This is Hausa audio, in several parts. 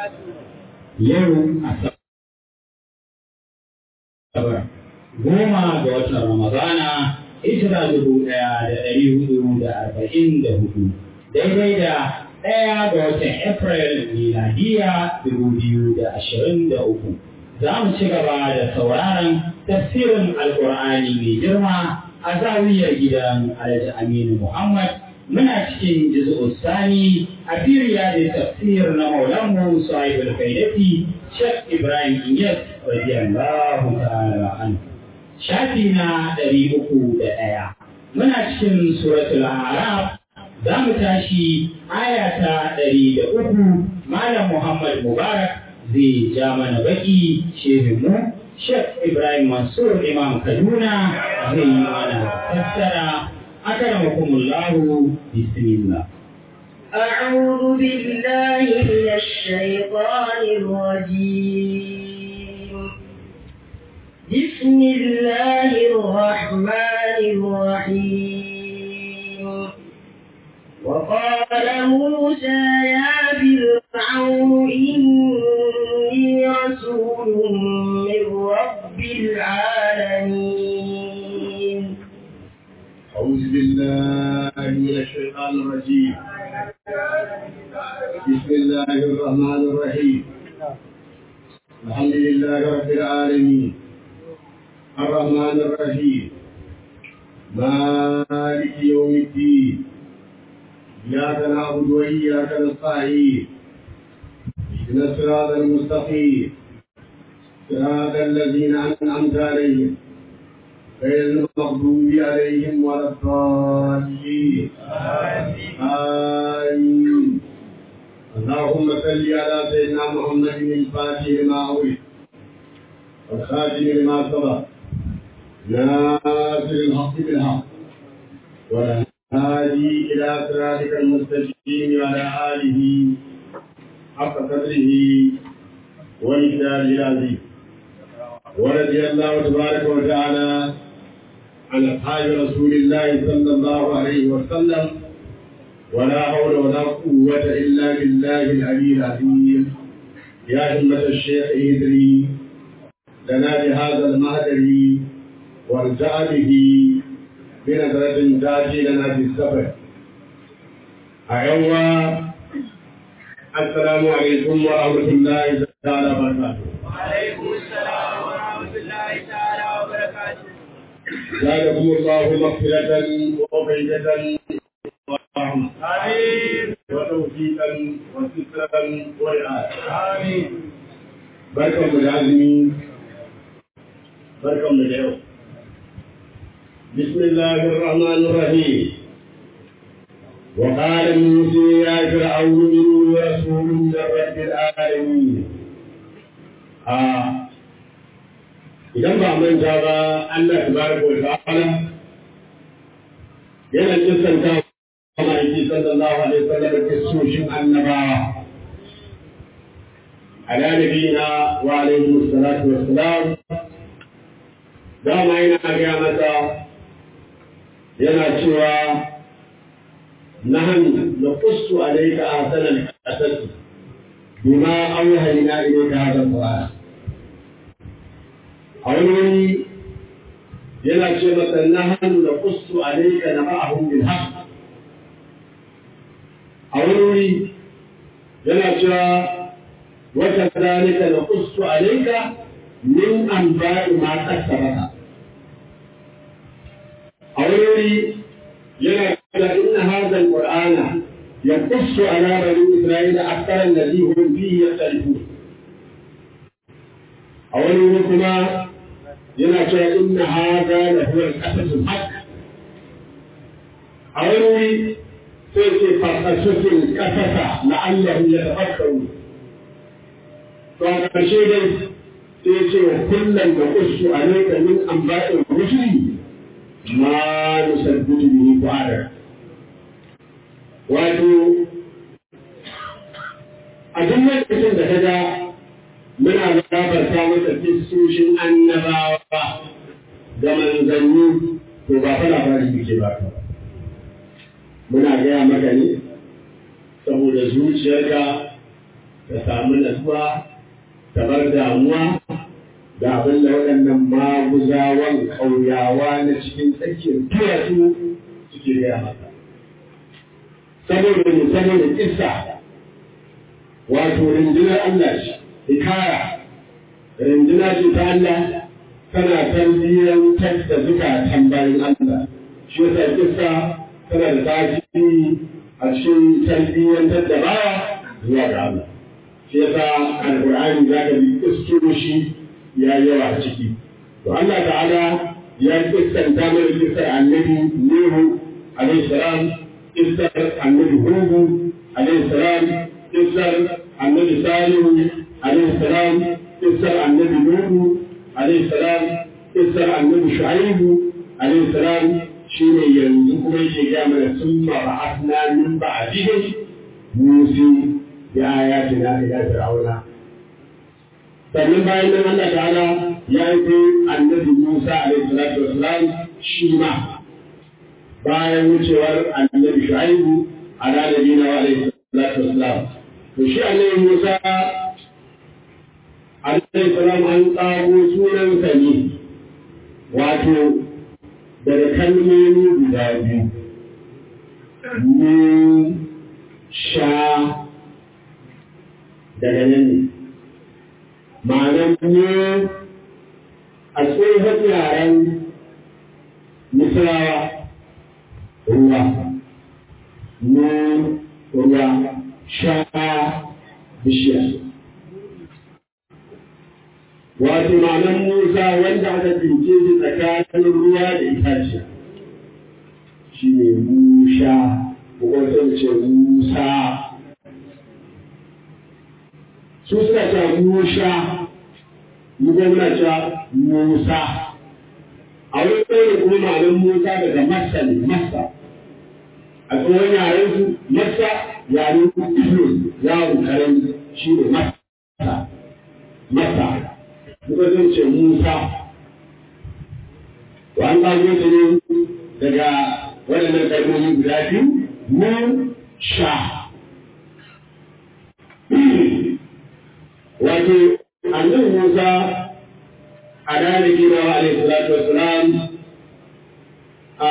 Yau Asabar goma ga watan Ramadana hijira dubu ɗaya da ɗari hudu da arba'in da hudu daidai da ɗaya ga watan April miladiya dubu biyu da ashirin da uku. Za mu ci gaba da sauraron tafsirin Alƙur'ani mai girma a zawiyar gidan Alhaji Aminu Muhammad muna cikin juz'u sani a firiya da tafsir na Maulanmu Sahib al-Faidati Sheikh Ibrahim Inyas radiyallahu ta'ala anhu. Shafi na ɗari uku da ɗaya. Muna cikin suratul Araf za mu tashi aya ta ɗari da uku Malam Muhammad Mubarak zai ja mana baki shehinmu Sheikh Ibrahim Mansur Imam Kaduna zai yi mana fassara akramakumullahu bismillah أعوذ بالله من الشيطان الرجيم بسم الله الرحمن الرحيم وقال موسى يا فرعون إني رسول من رب العالمين أعوذ بالله من الشيطان الرجيم بسم الله الرحمن الرحيم الحمد لله رب العالمين الرحمن الرحيم مالك يوم الدين إياك نعبد وإياك نستعين اهدنا الصراط المستقيم صراط الذين أنعمت عليهم غير المغضوب عليهم ولا الضالين آمين اللهم صل على سيدنا محمد الفاتح لما أولد والخاتم لما سبق ناصر الحق بالحق والهادي إلى صراطك المستقيم وعلى آله حق قدره ومقداره العظيم ورضي الله تبارك وتعالى عن أصحاب رسول الله صلى الله عليه وسلم ولا حول ولا قوة إلا بالله العلي العظيم يا همة الشيخ إدري لنا بهذا المهدر وارجع به بنظرة تأتي لنا في السفر أيوة السلام عليكم ورحمة الله تعالى وبركاته وعليكم السلام ورحمة الله تعالى وبركاته زادكم الله مغفرة وفيدة ورحمة آمين وتوفيقا وسترا ورعاية آمين بركة العالمين بركة اليوم بسم الله الرحمن الرحيم وقال موسى يا فرعون إني رسول من رب العالمين آه idan ba manta ba Allah tabaraka wa ta'ala yana kissanta kuma yake sallallahu alaihi wasallam kissoshin annabawa ala nabiyina wa alaihi salatu wassalam dama yana ga masa yana cewa نحن نقص عليك أحسن القصص بما أوحينا إليك هذا القرآن a wani wani yana ce masa na hannu da kustu a laika na ma'ahun bil haq a wani wuri yana cewa wata zalika na kustu a laika min an ba'i ma kasta maka a wani wuri yana cewa inna hadha alqur'ana يقص على بني إسرائيل أكثر الذي هم فيه يختلفون. أولا كما yana cewa inna hada la huwa al-qasasul haqq a wani wuri sai ce faqasusul qasasa la'allahu yatafakkaru to a ƙarshe dai sai ce wa kullum da qussu alayka min anba'ir rusuli ma nusabbitu bihi fu'adak wato a duk lokacin da ka ga muna labarta masa kistoshin annabawa da manzanni to ba fa labari muke ba ka muna gaya maka ne saboda zuciyarka ta samu natsuwa ta bar damuwa da abin da waɗannan maguzawan ƙauyawa na cikin tsakiyar duwatsu suke gaya maka. Saboda ne saboda kissa wato rundunar Allah ce, hikaya, runduna ce ta Allah tana tarbiyyantar da zukatan bayan Allah. Shi yasa kissa tana da tasiri a cikin tarbiyyantar da bawa zuwa ga Allah. Shi yasa Alƙur'ani za ka bi kistoshi ya yi yawa a ciki. To Allah ta'ala ya kistanta mana kistar annabi Nuhu alaihi salam, kistar annabi Hudu alaihi salam, kistar annabi Salihu alaihi salam, kistar annabi Nuhu alaihi salam, kistar annabi Shu'aibu alaihi salam shine yanzu kuma yake ga mana sun ba'athna min ba'dihim musi bi ayatina ila fir'auna sannan bayan nan Allah ta'ala ya yi annabi Musa alaihi salatu wassalam shi ma bayan wucewar annabi Shu'aibu ala nabiyina wa alaihi salatu wassalam to shi annabi Musa alaihi salam an tsago sunansa ne wato daga kalmomi guda biyu mu sha daga nan ne ma'anar ne a tsohon yaren misrawa ruwa mu ruwa sha bishiya wato ma'anar musa wanda aka tsince shi tsakanin ruwa da itaciya shi ne musha ko kuma sai ce musa su suna cewa Musa, mu kuma muna cewa Musa. A wani ɗaya kuma ma'anar Musa daga Masa ne, Masa. A tsohon yaren su Masa yaren Ibn yawon karen shi ne Masa. Masa. Muka zai ce Musa. To an ɗago su ne daga waɗannan kalmomi guda biyu, mu sha. wato annabi Musa a ranar gina wa alaihi salatu wassalam a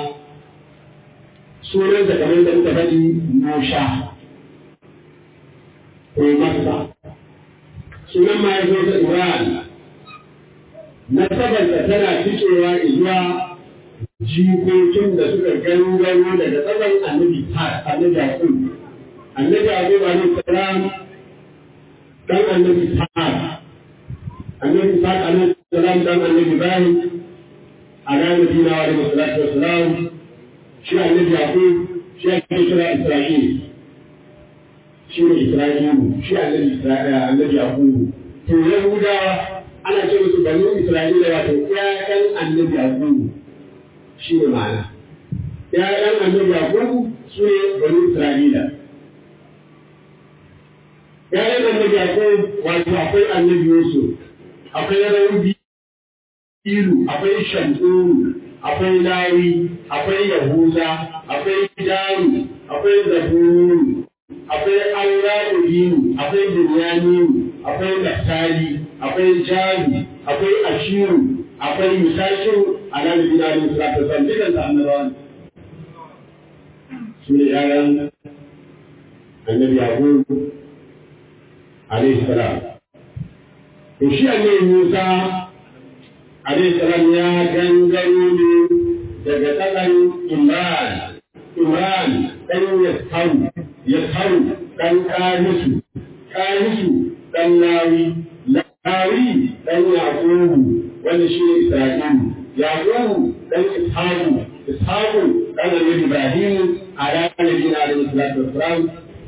sunan da kamar da muka faɗi Musha ko Masa sunan mahaifinsa Ibrahim nasabarsa tana fitowa zuwa jikokin da suka gangaro daga tsaban annabi annabi Yaqub annabi Yaqub alaihi salam dan annabi Sa'ad annabi Sa'ad alaihi salam dan annabi Ibrahim ala nabiyina wa alaihi salatu wassalam shi annabi Yaqub shi ake kira Isra'il shi ne Isra'ilu shi annabi Isra'ila annabi Yaqub to Yahudawa ana ce musu banu Isra'ila wato ƴaƴan annabi Yaqub shi ne ma'ana ƴaƴan annabi Yaqub su ne banu Isra'ila ‘ya'yan annabi akwai wato akwai annabi Yusuf, akwai Raudi Ilu, akwai Shanturu, akwai Lawi, akwai Yahuza, akwai Daru, akwai Zaburu, akwai Aura'udinu, akwai Binyaminu, akwai Naftali, akwai Jari, akwai Ashiru, akwai Musashiru, a nan da bina ne suna ta san dukan annabawan. Su ne ‘ya'yan annabi Yakubu عليه السلام وشي أن موسى عليه السلام يا جنجل دقتقا إمران إمران أن يسهو يسهو أن كارس كارس أن لاوي لاوي أن يعقوب وأن شيء إسرائيل يعقوب أن إسحاق إسحاق أن النبي إبراهيم على نبينا عليه الصلاة والسلام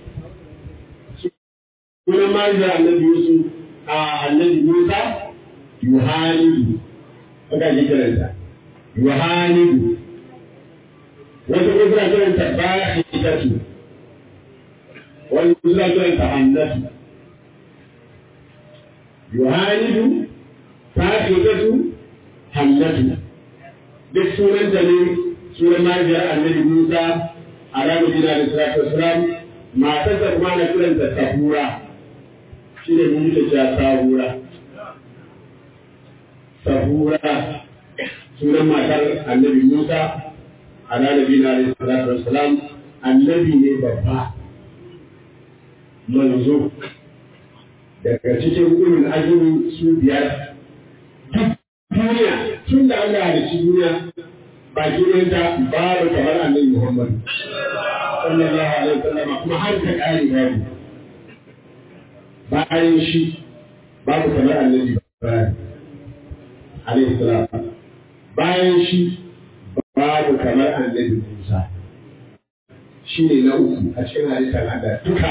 sunan mahaifiyar annabi Yusuf a annabi Musa Yohanidu aka yi kiranta Yohanidu wata ko suna kiranta Bahitatu wani suna kiranta Hannatu Yohanidu Bahitatu Hannatu duk sunanta ne sunan mahaifiyar annabi Musa a ranar Bina da Salatu Wasalam matar da kuma na kiranta Safura shi ne mun muke cewa sahura sahura sunan matar annabi musa ala nabi na alaihi salatu wassalam annabi ne babba manzo daga cikin ulul azumi su biyar duk duniya tun da Allah ya ci duniya baki ɗayanta babu kamar annabi Muhammad sallallahu alaihi wasallam kuma har ta kare babu bayan shi babu kamar annabi Ibrahim alaihi salam bayan shi babu kamar annabi Musa shi ne na uku a cikin halittar Allah duka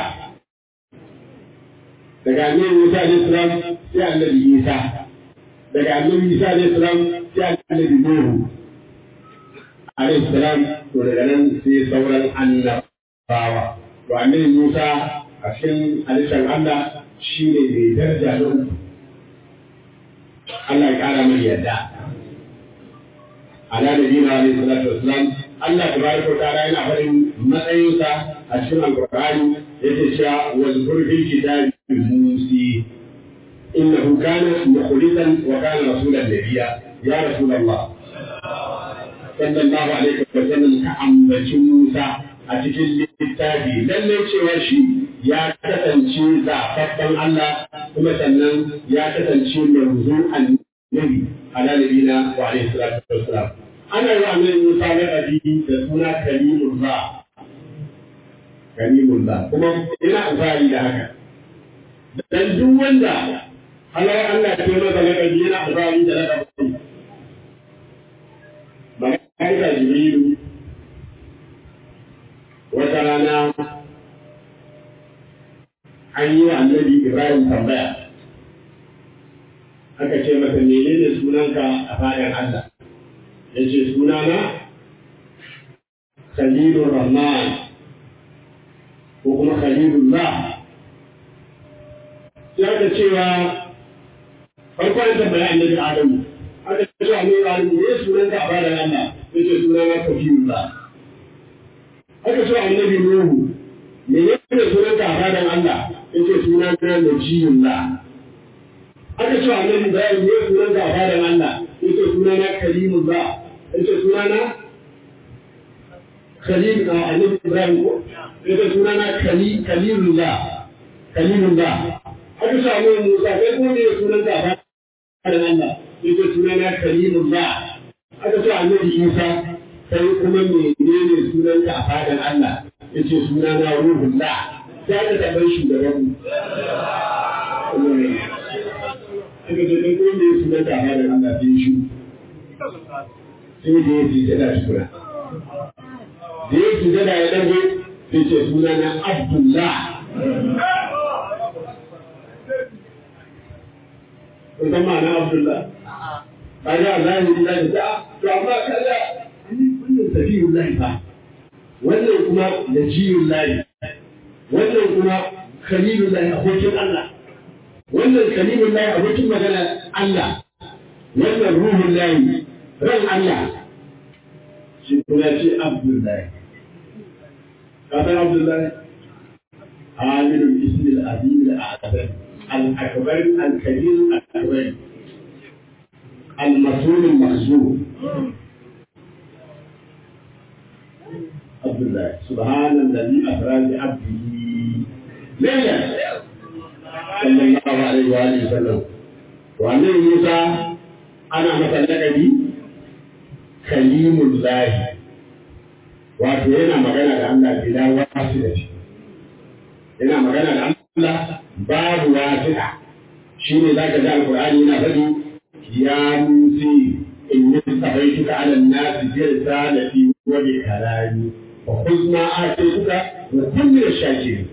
daga annabi Musa alaihi salam sai annabi Isa daga annabi Isa alaihi salam sai annabi Nuhu alaihi salam to daga nan sai sauran annabawa to annabi Musa a cikin halittar Allah shi ne mai daraja na uku Allah ya kara mai yadda ala nabiyina alaihi salatu wassalam Allah tabaraka wa ta'ala yana faɗin matsayinsa a cikin alqur'ani yake cewa wal fil kitabi musi innahu kana mukhlisan wa kana rasulan nabiyya ya rasulullah sallallahu alaihi wa sallam ka ambaci Musa a cikin littafi lalle cewa shi ya kasance zaɓaɓɓen Allah kuma sannan ya kasance manzo annabi ala nabiyina wa alaihi salatu wassalam ana yi annabi Musa na ɗabi da suna kalimullah kalimullah kuma ina alfahari da haka dan duk wanda Allah Allah ya ce masa lakabi yana alfahari da lakabi malaika jibrilu wata rana an yi wa annabi Ibrahim tambaya aka ce masa menene sunanka a bayan Allah ya ce sunana Khalilur Rahman ko kuma Khalilullah sai aka cewa farkon tambaya annabi Adamu aka ce annabi Adamu ne sunanka a bayan Allah ya ce sunana Khalilullah aka ce annabi Nuhu menene sunanka a bayan Allah ya ce sunana Najiyullah aka ce annabi Ibrahim ne sunanka a bayan Allah ya ce sunana Kalimullah yace sunana Khalil a Annabi Ibrahim ko yace sunana Kali Kalilullah Kalilullah haka sa mu Musa kai ko ne sunan ka ba da Allah yace sunana Kalimullah haka sa Annabi Isa kai kuma menene sunan ka a fadan Allah yace sunana Ruhullah sai ka tabbai shugaban mu Haka ce kai ko ne sunan ka a fadan Allah sai shi sai da ya sujada shukura. Da ya sujada ya ɗago sai ce suna na Abdullah. Kun san ma'ana Abdullah? Kaga Allah ya yi da ta to amma kaga wannan sabiyun lahi fa. Wannan kuma najiyun lahi. Wannan kuma khalilun lahi abokin Allah. Wannan khalilun lahi abokin magana Allah. Wannan ruhun lahi ran Allah shi kuma ce Abdullahi. Kafin Abdullahi, Aminu Ismail Azim al-Akbar, al-Akbar al-Kabir al-Akbar, al-Masul al-Mahzur. Abdullahi, subhanallazi asra bi abdihi laylan sallallahu alaihi wa alihi wasallam. Wannan Musa ana masa lakabi kalimun lahi wato yana magana da Allah bila wasu da shi yana magana da Allah babu wasi'a shi ne za ka ji alkur'ani yana faɗi ya musi in yi sabaituka ala nasi bi risalati wa bi kalami wa khudh ma atituka wa kun min ash-shakirin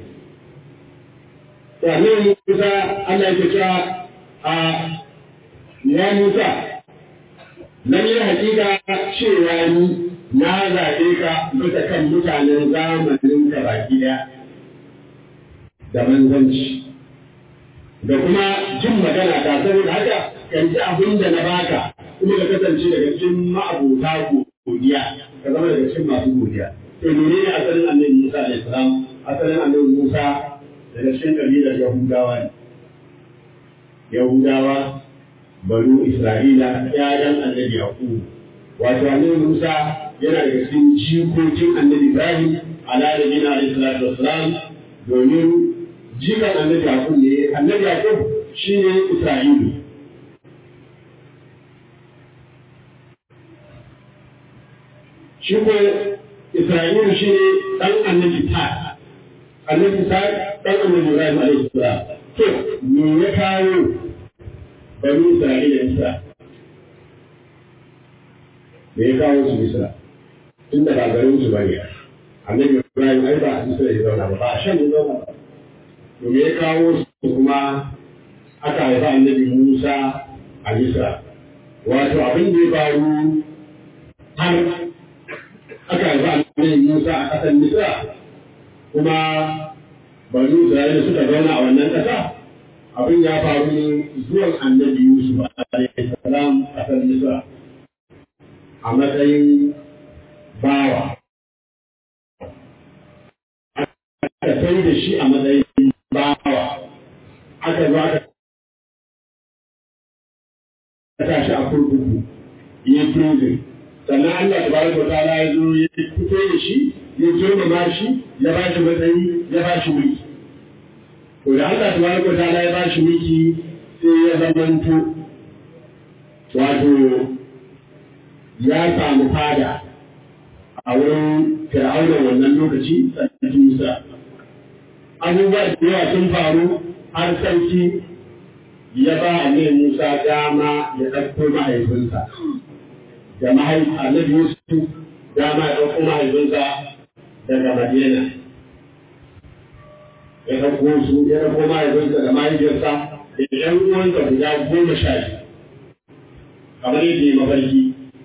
sannan Musa Allah ya ce a ya Musa lalle hakika cewa ni na zaɓe ka bisa kan mutanen zamanin ka baki ɗaya da manzanci da kuma jin magana ta saboda haka kan ji abin da na baka kuma ka kasance daga cikin ma'abota godiya ka zama daga cikin masu godiya to menene asalin annabi Musa alaihi salam asalin annabi Musa daga cikin kabilar Yahudawa ne yahudawa banu isra'ila ƴaƴan annabi yaqub wato annabi musa yana daga cikin jikokin annabi ibrahim ala nabiyina alaihi salatu wassalam domin jikan annabi yaqub ne annabi yaqub shine isra'ilu shi ko isra'ilu shine dan annabi ta annabi ta dan annabi ibrahim alaihi salam to me ya kawo bani isra'ila misra me ya kawo su misra tunda ba garin su bane annabi ibrahim ai ba a misra ya zauna ba ba a shan ya zauna ba to me ya kawo su kuma aka haifa annabi musa a misra wato abin da ya faru har aka haifa annabi musa a ƙasar misra kuma bani isra'ila suka zauna a wannan ƙasa abin ya faru ne zuwan annabi yusuf alaihi salam ƙasar misra a matsayin bawa aka sai da shi a matsayin bawa aka zo aka sa shi a kurkuku ya prison sannan Allah tabaraka wa ta'ala ya zo ya fito da shi ya girmama shi ya ba shi matsayi ya ba shi mulki to da Allah tabaraka wa ta'ala ya ba shi mulki sai ya zamanto wato ya samu fada a wurin fir'auna wannan lokaci sarki Musa abubuwa da yawa sun faru har sarki ya ba annabi Musa dama ya ɗauko mahaifinsa da mahaifi annabi Yusuf dama ya ɗauko mahaifinsa daga Madina ya ɗauko su ya ɗauko mahaifinsa da mahaifiyarsa da ƴan uwansa guda goma sha biyu kamar yadda ya mafarki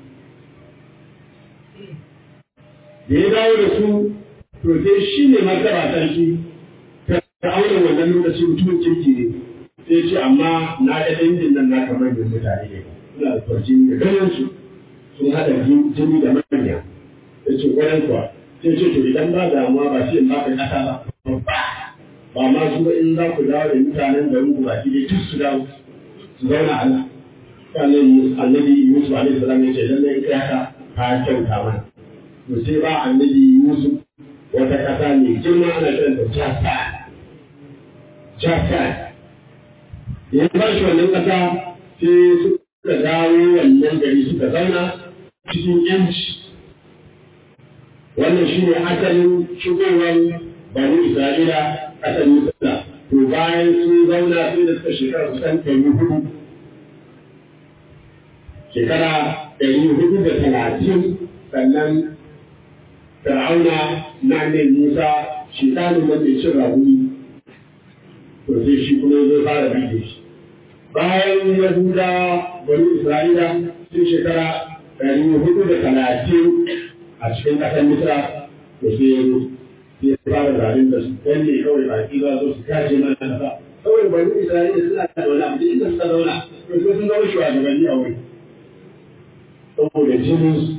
da ya dawo da su to sai shi ne martaba sarki ta aure wannan lokaci mutumin kirki ne sai ce amma na ga dangin nan na kamar da mutane ne suna da farjini da ganin su sun haɗa jini da manya ya ce kwanan kuwa sai ce to idan ba damuwa ba sai in ba ka ƙasa ba ba ma su ba in za ku dawo da mutanen garin ku baki dai duk su dawo su zauna a nan sannan annabi Yusuf alaihi salam ya ce lallai kai haka ka kyauta mana to sai ba annabi Yusuf wata ƙasa mai girma ana kiran da Jasa Jasa ya ba shi wannan ƙasa sai suka dawo wannan gari suka zauna cikin yanci wannan shi ne asalin shigowar bani Isra'ila ƙasar Misra to bayan sun zauna sai da suka shekara kusan ɗari hudu shekara ɗari hudu da talatin sannan Fir'auna na ne Musa shekaru da mai cin rahuni to sai shi kuma zai fara bige shi bayan Yahuda bani Isra'ila sun shekara ɗari hudu da talatin a cikin ƙasar Misra to sai ya zo sai ya fara zarin da su dan ne kawai baki za su kace mana kasa kawai bani Isra'ila suna da wani abu inda suka zauna to sai sun zama shugabanni a wuri saboda jinin su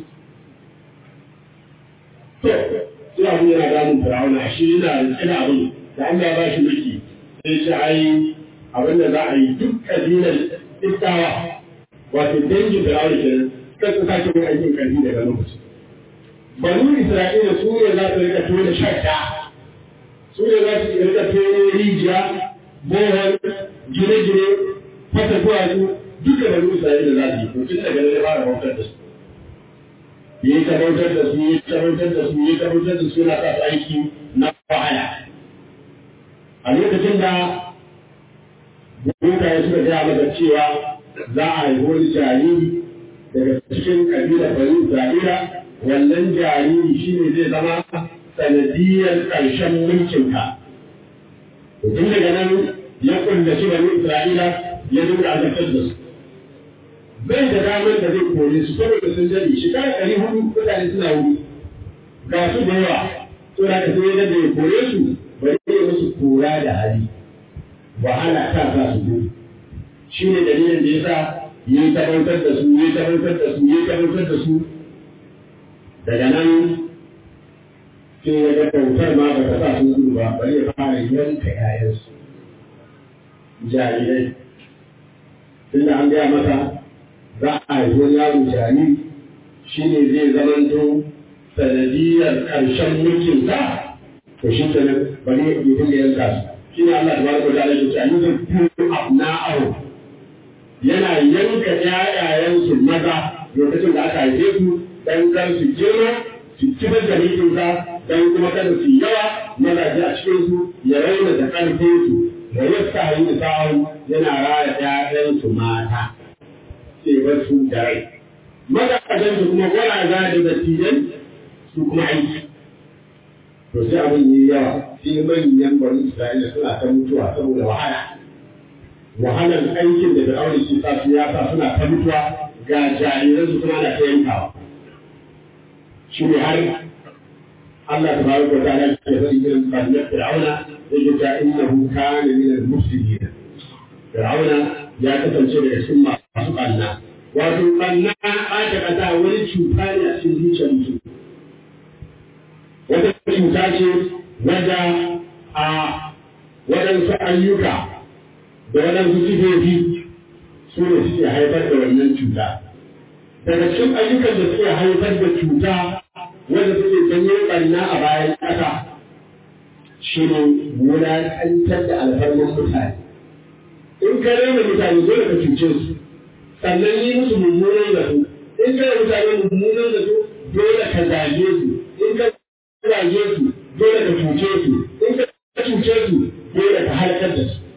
to sai abu yana damun Fir'auna shi yana rike da abin da Allah ya ba shi mulki sai shi ai abin da za a yi duk kabilar Iftawa wato dangin Fir'auna kenan kan su sake yin aikin karfi daga lokaci banu Isra'ila su ne za su rika tona shadda su ne za su rika tona rijiya bohol gine-gine fata duwatsu duka banu Isra'ila za su yi to tun daga nan ya fara bautar da su yi ta bautar da su yi ta bautar da su yi ta bautar da su yana sa su aiki na wahala a lokacin da mutane suka gaya maka cewa za a haifi wani jariri daga cikin kabilar bani Isra'ila wannan jariri shi ne zai zama sanadiyar ƙarshen mulkinka. Tun daga nan ya kullaci bani Isra'ila ya dinga azabtar da su. Bai da damar da zai kore su saboda sun dade shekara ɗari hudu mutane suna wuri. Ga su da yawa, to da ka sai da ya kore su bari ya musu kora da hali. Wahala ta sa su gudu. Shi ne dalilin da ya sa yi tabbatar da su, yi tabbatar da su, yi tabbatar da su, daga nan sai ya ga bautar ma ba ta sa sun gudu ba bari ya fara yanka ƴaƴansu jarirai tunda an gaya masa za a haifi wani yaro jariri shi ne zai zamanto sanadiyar ƙarshen mulkin sa to shi ke nan bari ya dinga yanka su shi ne Allah tabaraka wa ta'ala ya ce ayyukan tu abna'ahu yana yanka ƴaƴayensu maza lokacin da aka haife su dan kar su girma su kibar da mulkinsa dan kuma kada su yawa mazaje a cikin su ya raina da ƙarfin su da yasta yi sa'u yana raya ƴaƴansu mata sai bar su da rai mazajen su kuma gwaraza da dattijan su kuma aiki to sai abin yi yawa sai manyan bari Isra'ila suna ta mutuwa saboda wahala wahalar aikin da Fir'auna ke sa su ya sa suna ta mutuwa ga jariran su kuma na ta yankawa shi ne har Allah ta bari ko ta'ala ke faɗi irin ɓarnar Fir'auna yake ta innahu kana min al-mufsidin Fir'auna ya kasance daga cikin masu ɓanna wato ɓanna ɓata ƙasa wani cuta ne a cikin zuciyar mutum wata cuta ce wadda a waɗansu ayyuka da waɗansu sifofi su ne suke haifar da wannan cuta. Daga cikin ayyukan da suke haifar da cuta wanda suke janyo ɓarna a bayan ƙasa shi ne wulaƙantar da alfarman mutane. In ka rena mutane dole ka cuce su, sannan yi musu mummunan zato. In ka rena mutane mummunan zato dole ka zage su. In ka zage su dole ka cuce su. In ka cuce su dole ka halakar da su.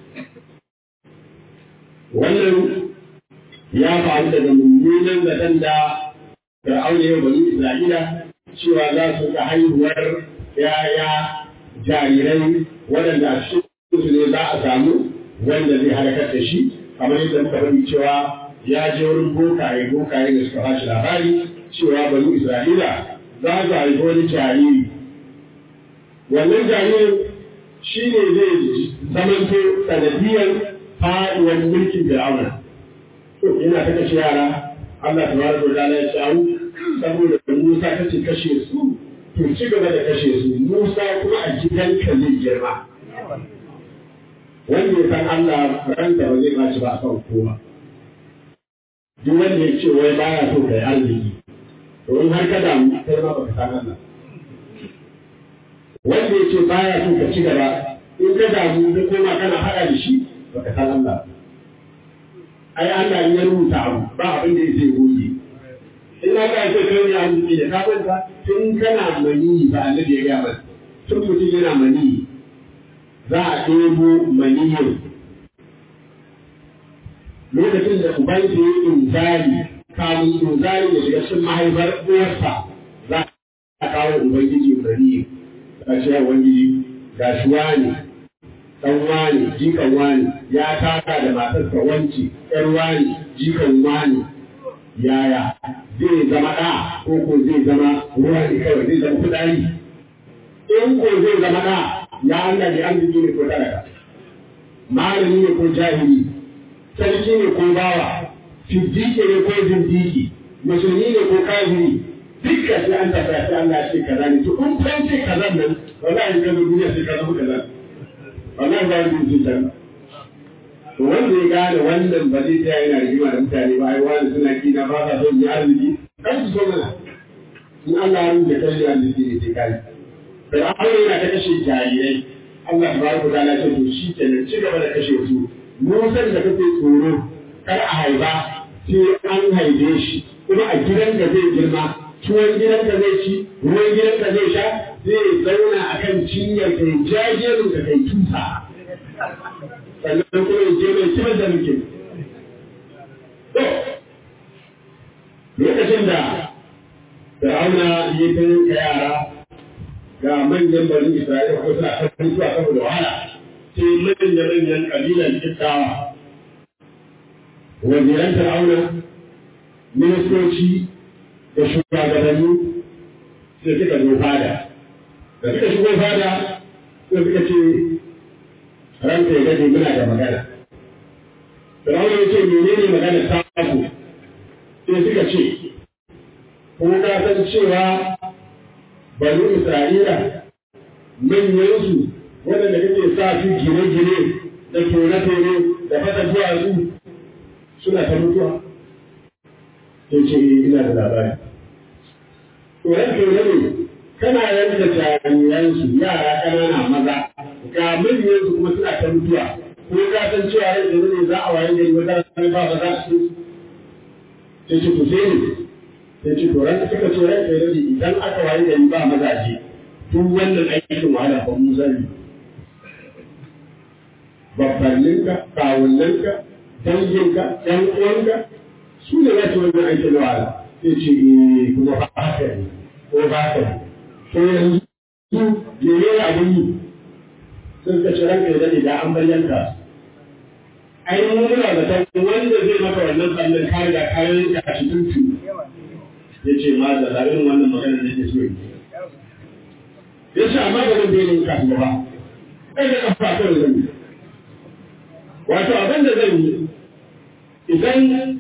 wannan ya faru daga mummunan zaton da fir'auna ya bani isra'ila cewa za su ga haihuwar yaya jarirai waɗanda a cikin su ne za a samu wanda zai halakar da shi kamar yadda muka faɗi cewa ya je wurin bokaye bokaye da suka bashi labari cewa bani isra'ila za su haifi wani jariri wannan jaririn shi ne zai zamanto sanadiyar faɗuwar mulkin Fir'auna. To yana ta kashe yara, Allah ta bada wa ta'ala ya shawo saboda Musa ta ce kashe su, to ci gaba da kashe su, Musa kuma a gidanka zai girma. Wanda ya san Allah ranta ba zai baci ba a kan kowa. Duk wanda ya ce wai baya so kai arziki, to in har ka damu kai ma baka san Allah. Wanda ya ce baya so ka ci gaba, in ka damu ka koma kana haɗa da shi, baka san Allah ai Allah ya rubuta abu ba abin da yake goge in aka ce kai ya rubuta da ka kwanta tun kana mani ba annabi ya ga ba tun mutum yana mani za a ɗebo maniyin lokacin da uban ke yi inzali kamun inzali da shiga cikin mahaifar uwarsa za a kawo ubangiji maniyin a ce ubangiji ga shuwa ne dan wani jikan wani ya taka da matarsa wanci ƴar wani jikan wani yaya zai zama ɗa ko ko zai zama ruwa ne kawai zai zama kudari in ko zai zama ɗa ya Allah ne arziki ne ko talaka malami ne ko jahili sarki ne ko bawa fiddike ne ko zindiki musulmi ne ko kafiri dukka sai an tafi sai Allah ya ce kaza ne to in kan ce kaza nan wallahi kaza duniya sai kaza kaza wannan ba yi cutar to wanda ya gane wannan ba zai tsaya yana rigima da mutane ba ai wani suna kina ba sa son ya arziki kan su so mana in Allah ya rubuta kai arziki ne sai kai sai Allah yana ta kashe jarirai Allah tabaraka wa ta'ala ce to shi kenan ci gaba da kashe su musan da kake tsoro kar a haifa sai an haife shi kuma a gidanka zai girma tuwon gidanka zai ci ruwan gidanka zai sha zai zauna a kan cinyar kai jajerin ka kai tusa sannan kuma ya je mai kibar da muke to lokacin da Fir'auna ya ta yanka yara ga manyan barin Isra'ila ko suna kan mutuwa saboda wahala sai manyan manyan kabilan Kiftawa waziran Fir'auna ministoci da shugabanni sai suka zo fada da suka shigo fada sai suka ce ranka ya gade muna da magana Firawun ya ce menene magana ta ku sai suka ce ko ka san cewa bani Isra'ila manyansu waɗanda kake sa su gine-gine da tone-tone da fata duwatsu suna ta mutuwa sai ce ina da labari to ranke ne kana yanka jariransu yara ƙanana maza ga manyansu kuma suna ta mutuwa ko ka san cewa rai da ne za a waye gari wata rana ba ba za su sai ce to sai ne sai ce to ranka suka ce ranka ne idan aka waye gari ba mazaje duk wannan aikin wahala ba mu zai babbanninka kawunninka danginka ɗan uwanka su ne za su wannan aikin wahala sai ce eh kuma ba haka ne ko ba haka ne to yanzu me ne abin yi sun ka ce ranka ya dade da an bayyanta ai mun muna da tan wanda zai maka wannan sannan ka riga ka yanka shi tuntu ya ce ma da irin wannan magana da ke so yi ya ce amma ba zan bayyana ka ba kai da kafa kawai zan yi wato abin da zan yi idan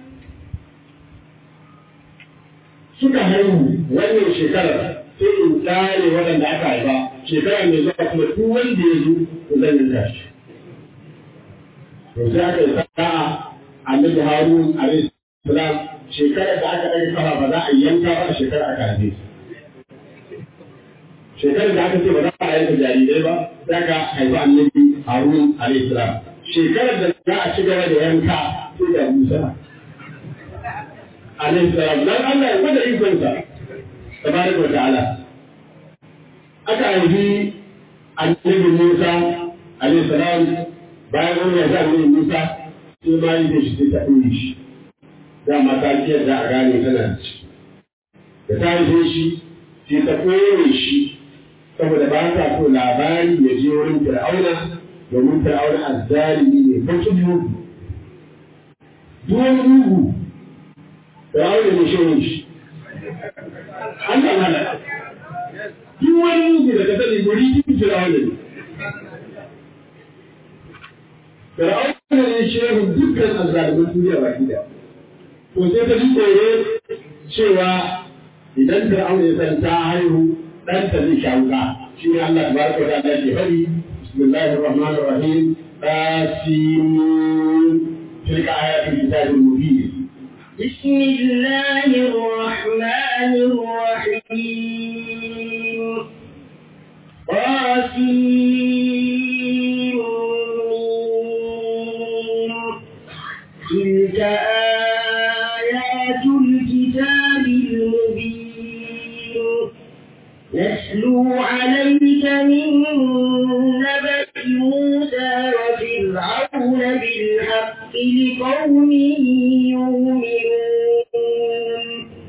suka haihu wannan shekarar sai in tsare waɗanda aka haifa shekara mai zuwa kuma duk wanda ya zo to zan yanka shi to sai aka yi sa'a annabi harun alaihi salam shekarar da aka ɗaga kafa ba za a yanka ba a shekarar aka haife shekarar da aka ce ba za a yanka jarirai ba sai aka haifi annabi harun alaihi salam shekarar da za a ci gaba da yanka sai da musa alaihi salam dan Allah ya gwada ikonsa tabaraka wa ta'ala aka haifi annabi Musa alaihi salam bayan an yarda annabi Musa sai ma yi da shi sai ta ɗore shi dama ta ji yadda a gane tana da shi da ta haife shi sai ta ɗore shi saboda ba ta so labari ya je wurin fir'auna domin fir'auna azzalimi ne bakin mugu duk wani mugu fir'auna ne shi shi Allah mana duk wani mugu da ka sani guri kin fir'auna ne fir'auna ne shehu dukkan azzalimin duniya baki da to sai ta ji tsoro cewa idan fir'auna ya san ta haihu ɗanta zai sha wuka shi ne Allah tabaraka wa ta'ala ke faɗi bismillahir rahmanir rahim tasim tilka ayatul kitabil mubin بسم الله الرحمن الرحيم قاسم تلك آيات الكتاب المبين نتلو عليك من نبأ موسى وفرعون بالحق لقوم يؤمنون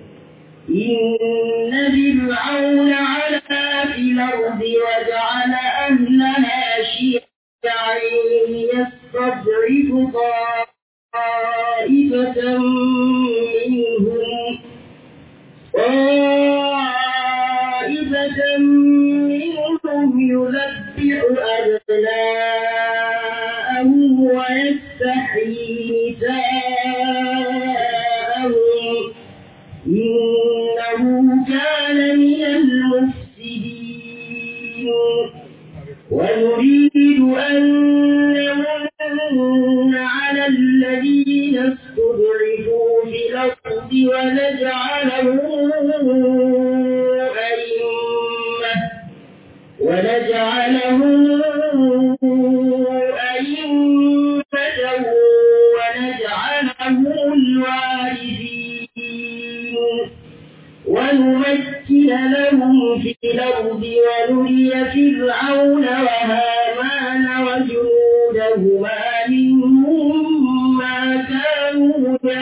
إن فرعون علا في الأرض وجعل أهلها شيعا يستضعف طائفة منهم طائفة منهم يذبح أبناءهم ويستحيي نساءهم إنه كان من المفسدين ونريد أن نمن على الذين استضعفوا في الأرض ونجعلهم أئمة ونجعلهم أئمة ونجعلهم الوارثين ونمكن لهم في الأرض ونري فرعون وهامان وجنودهما منهم ما كانوا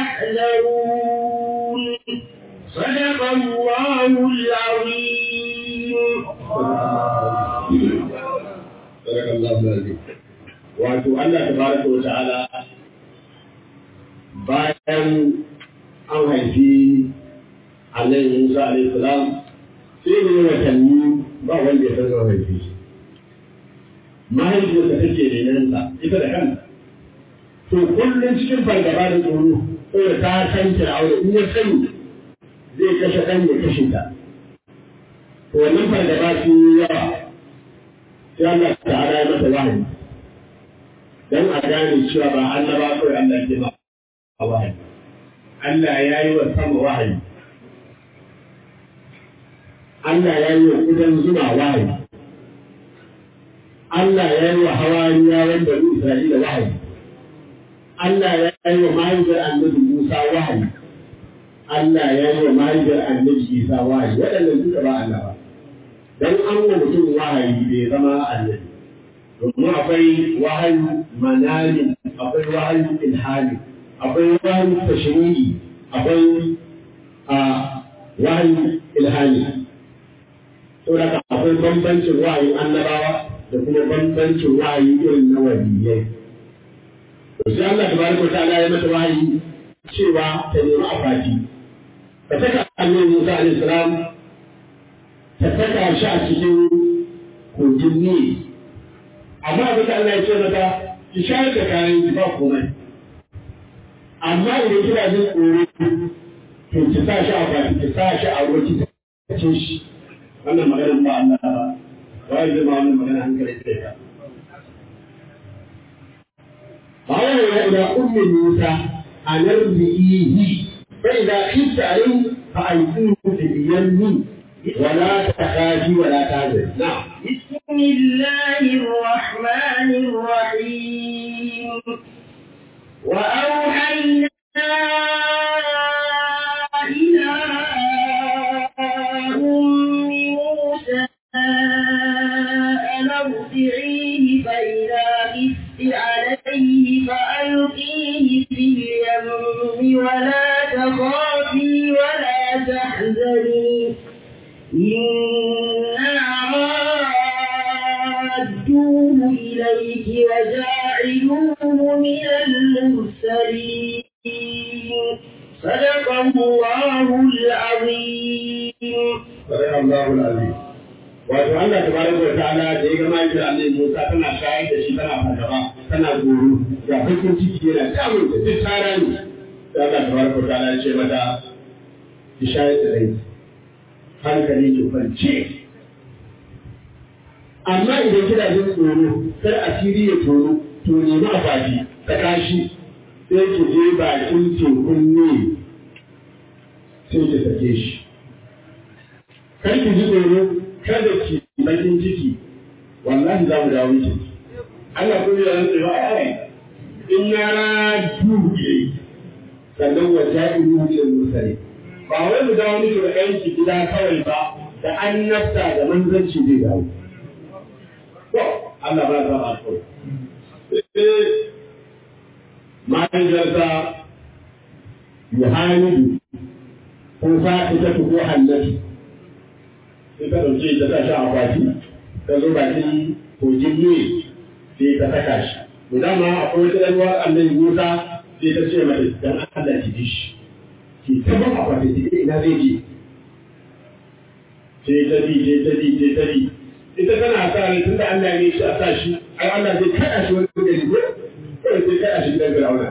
يحذرون صدق الله العظيم sadaka Allahu alazim wato Allah tabaraka wa ta'ala bayan an haifi Annabi Musa alaihi salam sai ne watanni ba wanda ya san zan haifi shi mahaifiyarsa take renansa ita da kanta to kullum cikin fargaba da tsoro saboda ta san aure in ya sani zai kashe ɗan ya kashe ta to wannan fargaba sun yi yawa sai Allah ta'ala ya mata wahayi dan a gane cewa ba annaba kawai Allah ke ba wahayi Allah ya yi wa sama wahayi Allah ya yi wa kudan zuma wahayi Allah ya yi wa hawariya wanda Isra'ila wahayi Allah ya yi wa mahaifiyar annabi Musa wahayi Allah ya yi wa mahaifiyar annabi Isa wahayi waɗannan duka ba Allah ba dan an wa mutum wahayi bai zama annabi domin akwai wahayi manani akwai wahayi ilhali akwai wahayi tashri'i akwai a wahayi ilhali saboda akwai bambancin wahayin annabawa da kuma bambancin wahayi irin na waliyai to sai Allah tabaraka wa ta'ala ya mata wahayi cewa ta nemi akwati ta saka annabi Musa alaihi salam ta saka shi a cikin kogin Nil amma abin da Allah ya ce mata ki shayar da kayan ki ba komai amma idan kina jin tsoro to ki sa shi a baki ki sa shi a ruwa ki ce shi wannan maganar ba Allah ba wai zai ma wannan magana hankali sai ka فأوحى إلى أم موسى أن ارضئيه فإذا خفت عليه فألقيه في اليم ولا تخافي ولا تحزني نعم بسم الله الرحمن الرحيم وأوحينا إلى أم موسى أن ارضعيه فإذا خفت عليه فألقيه في اليم ولا تخافي ولا تحزني إنا رادوه إليك وجاعلوه من المرسلين صدق الله العظيم صدق الله العظيم wato Allah tabaraka wa ta'ala da ya ga mahaifiyar Annabi Musa tana shayar da shi tana fargaba tana goro ga bakin ciki yana damun da duk tsara ne sai Allah tabaraka wa ta'ala ya ce mata ki shayar da rai hankali ki kwance amma idan kina jin tsoro kar asiri ya tsoro to nemi akwati ta kashi sai ki je bakin tekun ne sai ki sake shi kar ki ji tsoro kada ki bakin ciki wallahi za mu dawo miki Allah ko ya rantsa ba ai in na radu ke sannan wa ja'ilu lil mursalin ba wai mu dawo miki da yanki gida kawai ba da annabta da manzanci zai dawo to Allah ba za ba ko mahaifiyarsa Yohanidu ko fa'ita ko hannatu sai ta ɗauke ta sa shi a akwati ta zo bakin kogin ne sai ta saka shi to dama akwai wata ɗan uwar annabi Musa sai ta ce mata dan Allah ki ji shi ki ta ba akwati ki ina zai je sai ta bi sai ta bi sai ta bi ita tana sa rai tunda Allah ne shi a sa shi ai Allah zai kada shi wani gari ko kawai sai kada shi gidan Fir'auna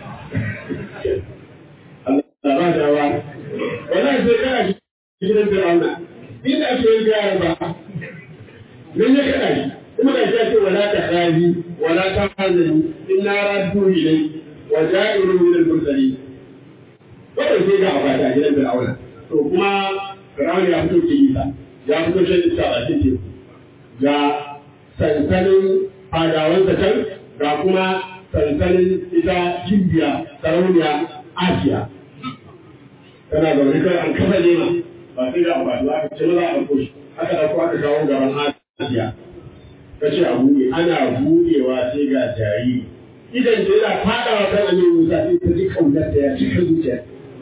Allah ba da wa wannan sai kada shi gidan Fir'auna inda ake yin gyara ba nan ya kaɗa shi kuma da shi ce wala ta khazi wala ta hazani inna raddu ilai wa ja'iru min al-mursalin kawai sai ga abata a gidan Fir'auna to kuma Fir'auna ya fito ke isa ya fito shan iska a cikin teku ga sansanin fadawansa can ga kuma sansanin ita Gimbiya sarauniya Asiya tana zaune kai an kafa nema ba sai da amfani ba aka ce maza a ɗauko shi aka ɗauko aka kawo gaban Asiya ta ce a buɗe ana buɗewa sai ga jariri idan ta yana faɗawa kan Aminu Musa sai ta ji kaunar ta ya cika zuciya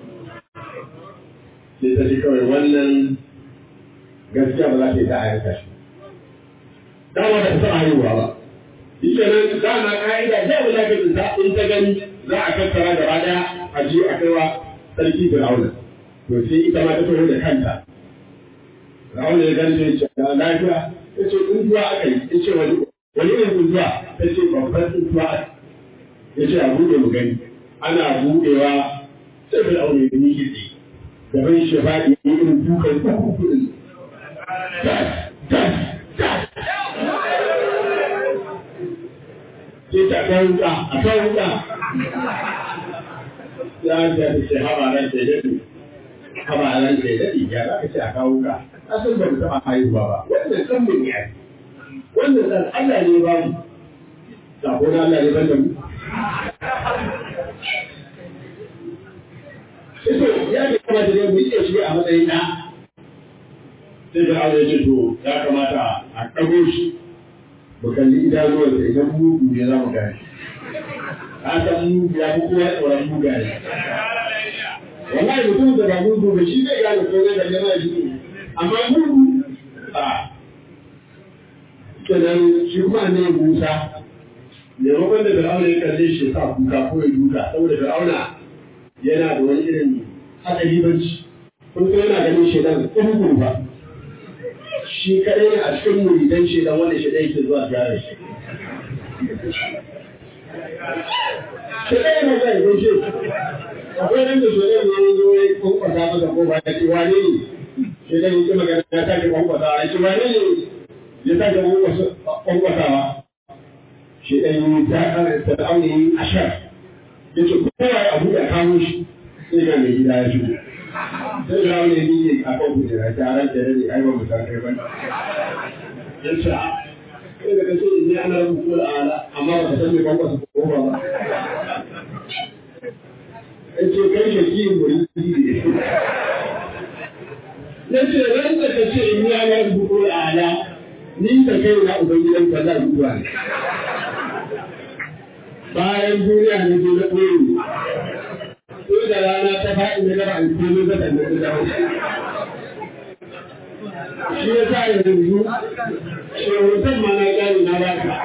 sai ta ji kawai wannan gaskiya ba za ta yi ta ayyuka shi dama ba ta taɓa haihuwa ba shi kenan dama ka'ida da ba za ka tsinta in ta gani za a tattara gaba ɗaya a je a kaiwa sarki Fir'auna to sai ita ma ta taho da kanta Fir'auna ya ganta ya ce lafiya ta ce tsuntuwa aka yi ya ce wani wani irin tsuntuwa ta ce babban tsuntuwa ya ce a buɗe mu gani ana buɗewa sai Fir'auna ya miƙe tsaye gaban shi ya faɗi ya yi irin dukan uku kuɗin tas tas tas sai ta kan wuka a kan wuka ya ta ce habaran ce dadi habaran ce dadi ya za ka ce a kawo ka asan ba mu taɓa haihuwa ba wannan san mun yi wannan dan Allah ne ba mu sako na Allah ne ban da mu Ito ya kamata ne mu iya shi a matsayin na sai da aure ce to ya kamata a ɗago shi mu kalli idanuwarsa idan mugu ne za mu gane. Ka san mugu ya fi kowa tsoron mugaye. Wallahi mutum da ba mugu ba shi zai gane ko zai gane ma shi amma mugu a kenan shi kuma ne Musa maimakon da Fir'auna ya kalle shi sa kuka ko ya duka saboda Fir'auna yana da wani irin haɗari banci kun so yana ganin shedan ƙurgun ba shi kaɗai ne a cikin muridan shedan wanda shedan yake zuwa gyara shi shedan yana zuwa ya gaishe akwai nan da shedan ne ya zo ya kwankwasa masa ko ba ya ce wane ne shedan yake magana ya sake kwankwasa ya ce wane ne ya sake kwankwasawa shedan yi ta ƙarfi ta aune ashar ya ce kowa ya abu da kawo shi sai ga mai gida ya shigo sai ga wani ne a kan kujera ta ran da dade ai ba mu san kai ba ya ce a kai da kace ni ana rubutu da ala amma ba san me kwankwasa ko ba ba ya ce kai shi ki muri ya ce ran da kace ni ana rubutu da ala ni ta kai na ubangidan ka za zuwa ne bayan duniya ne ke na ɓoye ko da rana ta faɗi na gaba an komai ba sannan ta dawo shi ya sa yanzu shehutan ma na gani na ba ka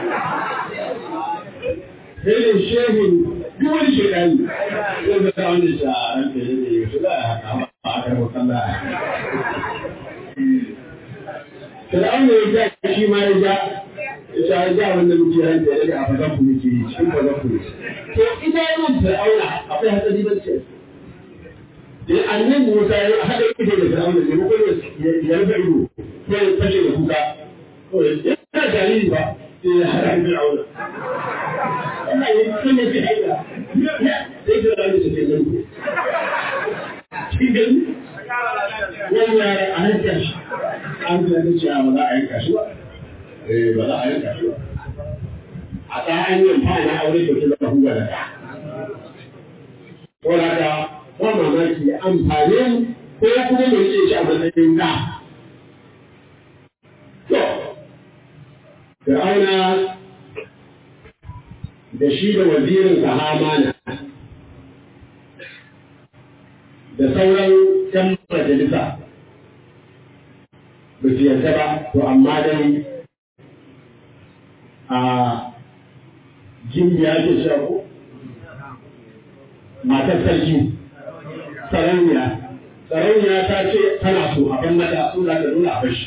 sai da shehun duk wani shekari zai ga ta wani shi a ran da ya zai su za a haka ba a karɓar kalla Fir'aun ya ja shi ma ya ja ita ya ja wanda muke ran da ya a fadan ku muke yi cikin fadan ku to ita yana fir'auna akwai hatsari ba ce da annan Musa ya hada ido da fir'auna ne ko ya rufe ido ko ya fashe da kuka ko ya yana jariri ba sai ya hada fir'auna Allah ya kuma ya haida sai fir'auna ya ce nan cikin gani wani ya a hanka shi an ta ce a ba za a yanka shi ba ba za a yanka shi ba a ta hanyar ta na aure da kuma da huwa da ta ko da ka ba mamaki amfani ko kuma mai ce shi a matsayin da to Fir'auna da shi da wazirin sa Hamana da sauran ‘yan majalisa ba su yarda ba, to amma dai a jimbiya ke shaku matar sarki sarauniya sarauniya ta ce tana so a ban mata sun za ta nuna a bashi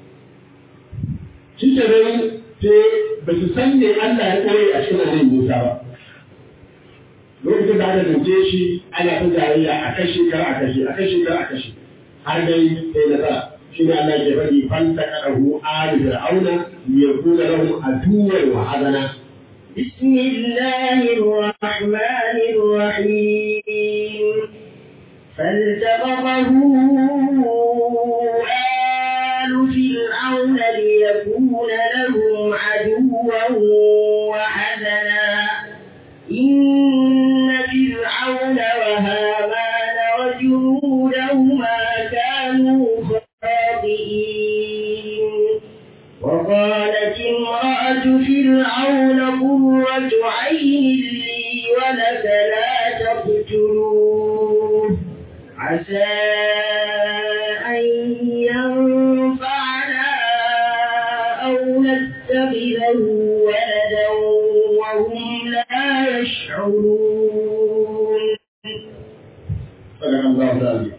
shi ke dai sai ba su san ne Allah ya koyi a cikin annabi Musa ba lokacin da aka zance shi ana ta jayayya a kashe kar a kashe a kashe kar a kashe har dai sai nasara shi ne Allah ke faɗi fanta kadahu ali fir'auna liyakuna lahum aduwwan wa hadana بسم الله الرحمن الرحيم فالتقطه آل فرعون ليكون لهم عدوا وحزنا إن فرعون وهامان وجنودهما كانوا خاطئين وقالت امرأة فرعون قرة عين لي ولك لا تقتلوه عسى أن ينفعنا أو نتخذه ولدا وهم لا يشعرون sadakan za ta yi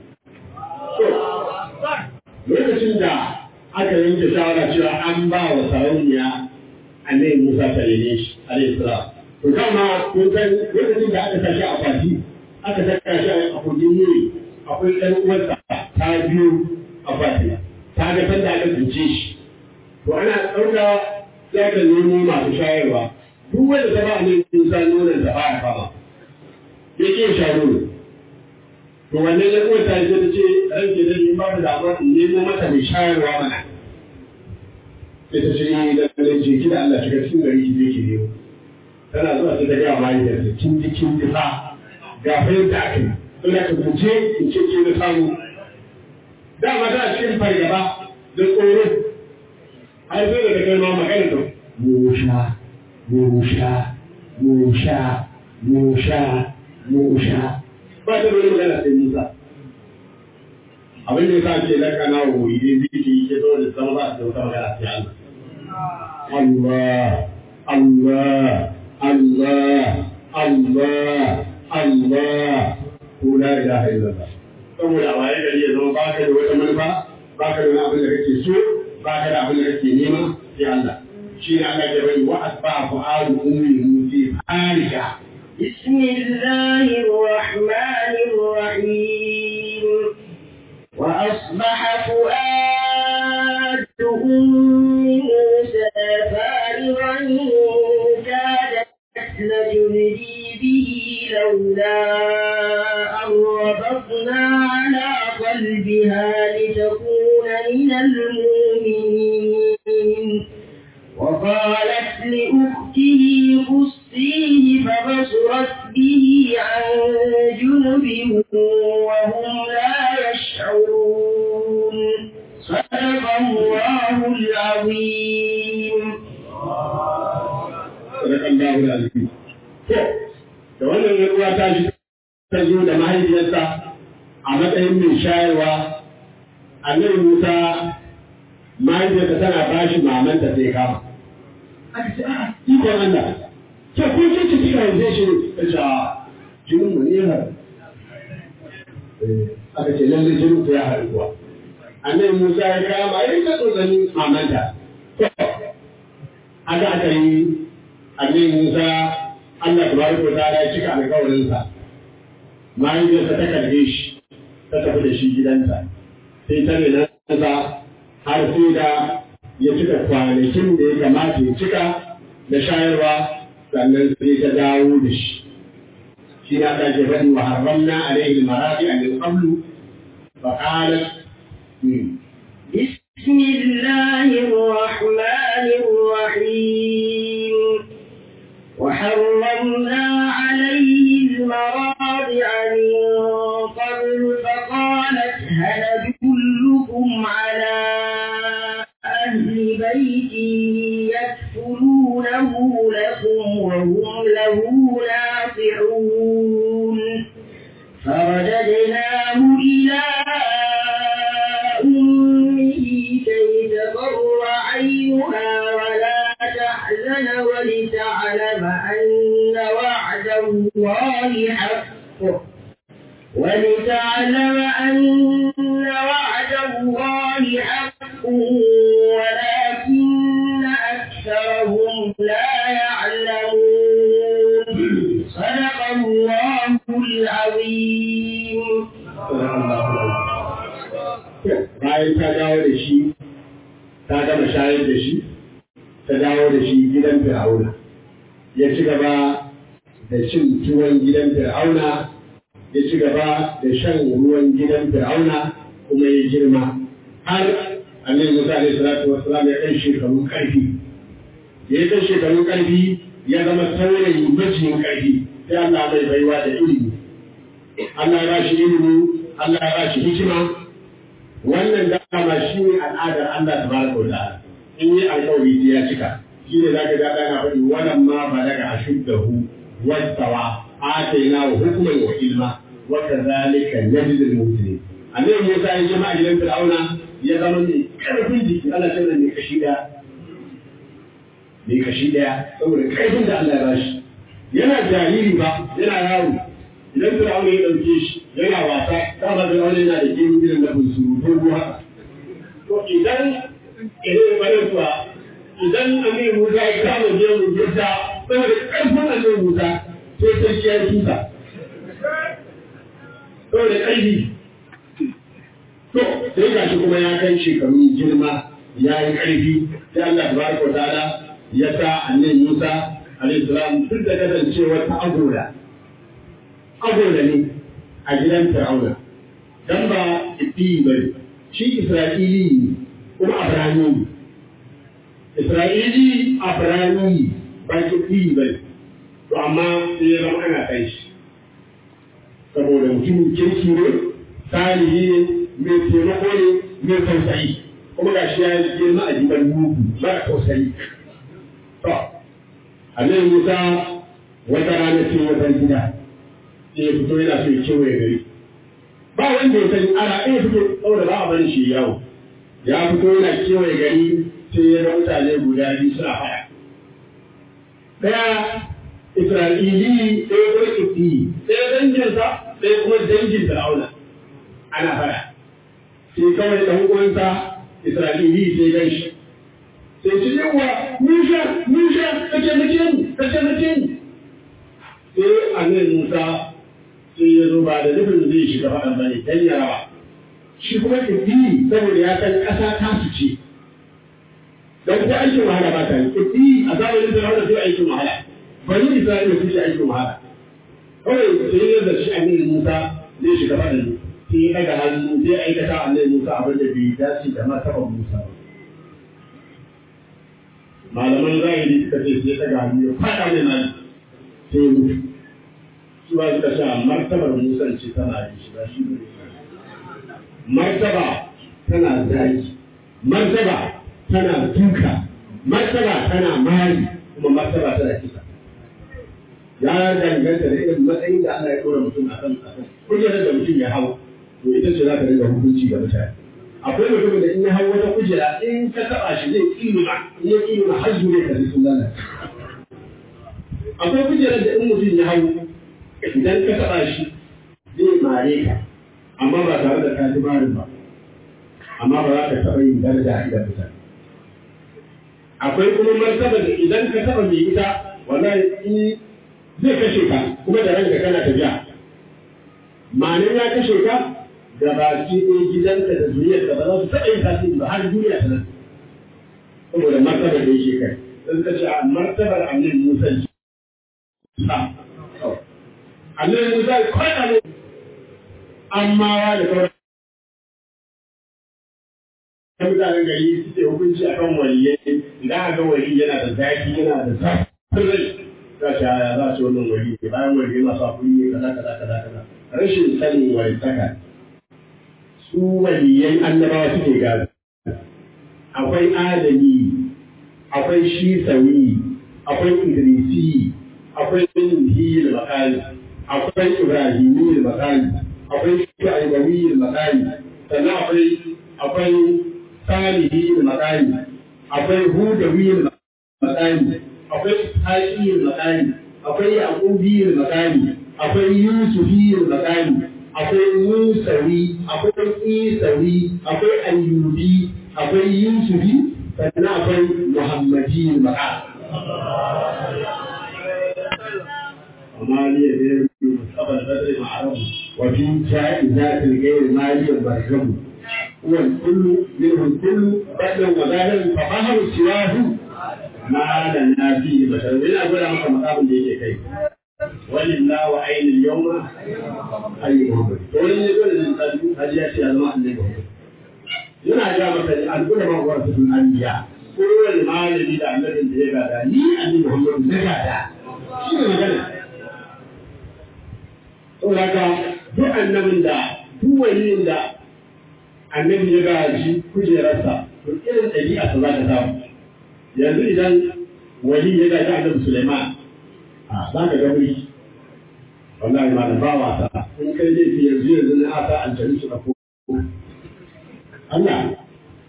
lokacin da aka yanke shawara cewa an ba wa sarauniya annabi Musa ta rene shi alayhi salam to dama kun san lokacin da aka tashi a fati aka saka shi a kogin yuri akwai ɗan uwarsa ta biyu a fati ta ga sanda aka tsince shi to ana ɗauka za ka nemo masu shayarwa duk wanda ta ba annabi Musa nonon da ba ya fama ya ke sha nono to wannan ya uwa ta ce ta ce ranke da ni babu da amma in nemo mata mai shayarwa mana sai ta ce ni da nan je ki da Allah shiga cikin gari ki je ki nemo tana zuwa sai ta ga mai da kin ji kin ji fa ga fa yadda aka yi ina ka guje in ce ke na samu dama tana cikin fargaba da tsoro har sai da kai ma magana da musha musha musha musha musha ba ta da wani magana sai musa abin da ya sa ce laka na wuri dai ziki ke zo da sama ba da wata magana sai Allah Allah Allah Allah Allah ko la ilaha illallah saboda a waye gari ya zama baka da wata manufa baka da wani abin da kake so baka da abin da kake nema sai Allah shi ne Allah ya bari wa asbahu alu ummi musi farika بسم الله الرحمن الرحيم وأصبح فؤاد أم موسى فارغا كادت لتبدي به لولا أن ربطنا على قلبها لتكون من المؤمنين وقالت لأخته قصيه فبصرت به عن جنب وهم لا يشعرون صدق الله العظيم sadaka Allahu alazim to da wannan ruwa ta shi ta zo da mahaifiyarsa a matsayin mai shayarwa annabi Musa mahaifiyarsa tana bashi mamanta sai kama aka ce a'a ikon Allah ke ko ce ce kika yanzu shi ta ce a jinin mu ne har aka ce lalle jinin ku ya haɗu kuwa annabi Musa ya kama ya ta tsotsanin mamanta to haka aka yi annabi Musa Allah tabaraka wa ta'ala ya cika alƙawarinsa mahaifiyarsa ta karbe shi ta tafi da shi gidansa sai ta rena sa har sai da ya cika kwanakin da ya kamata ya cika da shayarwa sannan sai ta dawo da shi shi na ta ke faɗi wa harramna alaihi maradi a min qablu fa qalat بسم الله الرحمن الرحيم وحرمنا عليه المراضع من قبل فقالت هل أدلكم على أهل بيت يكفلونه لكم وهم له ناصحون فرددناه إلى أمه كي تقر عينها ولا تحزن ولتعلم أن وعد الله حق ولتعلم أن وعد الله حق ولكن أكثرهم لا يعلمون صدق الله العظيم bayan ta dawo da shi ta gama shayar da shi ta dawo da shi gidan fir'auna ya ci gaba da cin tuwon gidan fir'auna ya ci gaba da shan ruwan gidan fir'auna kuma ya girma har annabi Musa alaihi salatu wassalam ya kai shekarun karfi ya kai shekarun karfi ya zama saurayi maciyin karfi sai Allah mai baiwa da ilimi Allah ya ba shi ilimi Allah ya ba shi hikima wannan dama shi ne al'adar Allah ta baraka wa ta'ala in yi alƙawari sai ya cika shi ne zaka ga dana faɗi wannan ma balaga ashuddahu wastawa atayna wa hukman wa ilma wa kadhalika najzi al-mujrimin annabi Musa ya jama'a gidan Fir'auna ya zama mai karfin jiki Allah ta mai kashi daya mai kashi daya saboda karfin da Allah ya bashi yana jariri ba yana yaro idan Fir'auna ya ɗauke shi yana wasa dama Fir'auna yana da gemu irin na bunsuru ko ruwa to idan idan bare kuwa idan Amir Musa ya kama gemu gidda saboda ƙarfin Amir Musa sai sarki ya tuta saboda ƙarfi to sai ga shi kuma ya kai shekarun girma ya yi ƙarfi sai Allah tabaraka wa ta'ala ya sa annabi Musa alaihi salam duk da kasancewar ta agoda agoda ne a gidan Fir'auna dan ba ibdi bane shi isra'ili ne kuma abrani ne isra'ili abrani ne ba ibdi bane to amma sai ya zama ana kai shi saboda mutumin kirki ne salihi ne mai taimako ne mai tausayi kuma ga shi ya girma a jiban mugu mara tausayi to annabi musa wata rana ce wata gida sai ya fito yana so ya kewaye gari ba wanda ya sani ana iya fito saboda ba a bari shi yawo ya fito yana kewaye gari sai ya ga mutane guda biyu suna faɗa ɗaya Isra'ili ɗaya kuma Kifti, ɗaya danginsa ɗaya kuma dangin Fir'auna ana faɗa. Sai kawai ɗan uwansa Isra'ili sai gan shi. Sai ci yawa, Musa, Musa, ka taimake ni, ka taimake ni. Sai annabi Musa sai ya zo ba da nufin zai shiga faɗan ba ne, dan ya raba. Shi kuma Kifti saboda ya san ƙasa ta su ce. Don ta aikin wahala ba ta yi. Kifti a zamanin Fir'auna sai aikin wahala. bani Isra'ila su ce aikin wahala. Kawai sai ya zarci annabi Musa zai shiga faɗin sai ya ɗaga hannu zai aikata annabi Musa abin da bai dace da martaban Musa ba. Malaman zahiri suka ce sai ya ɗaga hannu ya faɗa mai nan sai ya mutu. Su ba suka ce martabar Musa ce tana da shi ba shi ne. Martaba tana zaki, martaba tana duka, martaba tana mari, kuma martaba tana kisa. ya danganta da irin matsayin da Allah ya ɗora mutum a kan ƙasa kujerar da mutum ya hau to ita ce za ta dinga hukunci ga mutane akwai mutumin da in ya hau wata kujera in ka taɓa shi zai ƙilima in ya ƙilima har zure ka sun lalace akwai kujerar da in mutum ya hau idan ka taɓa shi zai mare ka amma ba tare da ka ji marin ba amma ba za ka taɓa yin daraja a idan mutane akwai kuma martaba da idan ka taɓa mai ita wallahi in zai kashe ka kuma da ranka kana tafiya ma'anin ya kashe ka da baki ɗaya gidanka da zuriyar ka ba za su taɓa yin tasiri ba har duniya ta nan saboda martabar da yake kai sun ka ce a martabar annabi Musa ce annabi Musa ya kwaɗa ne amma wa da kawai mutanen gari suke hukunci akan waliyai idan aka wali yana da zaki yana da zafin rai za ta yaya za su wannan wari ne bayan wari yana sa kuɗi kaza kaza kaza kaza rashin sanin wari saka su waliyan annabawa suke gado akwai adami akwai shisawi akwai idrisi akwai nuhiyil makali akwai ibrahimiyil makali akwai shu'aibawiyil makali sannan akwai akwai salihiyil makali akwai hudawiyil makali akwai haƙiyar makani akwai yaƙubiyar makani akwai yusufiyar makani akwai musawi akwai isawi akwai ayyubi akwai yusufi sannan akwai muhammadiyar makani وما لي غير مصطفى البدر معرض وفي جائزات الغير مالي بركب هو الكل منه الكل بدلا وظاهرا فظهر سواه ما لنا فيه بشر من أقول لك مقام اللي كيف ولله وعين اليوم أي محمد ولن يقول الإنسان هل يأتي الماء اللي yana ga maka al'ulama wa rasul anbiya ko wani malami da annabin da ya gada ni annabi Muhammad na gada shi ne magana to haka duk annabin da duk waliyin da annabi ya gaji kujerarsa to irin ɗabi'a ta za ka samu yanzu idan wali ya gaji annabi Sulaiman a za ka ga wuri wallahi ma da ba wasa in kai laifi yanzu yanzu na asa aljanu su ɗauko Allah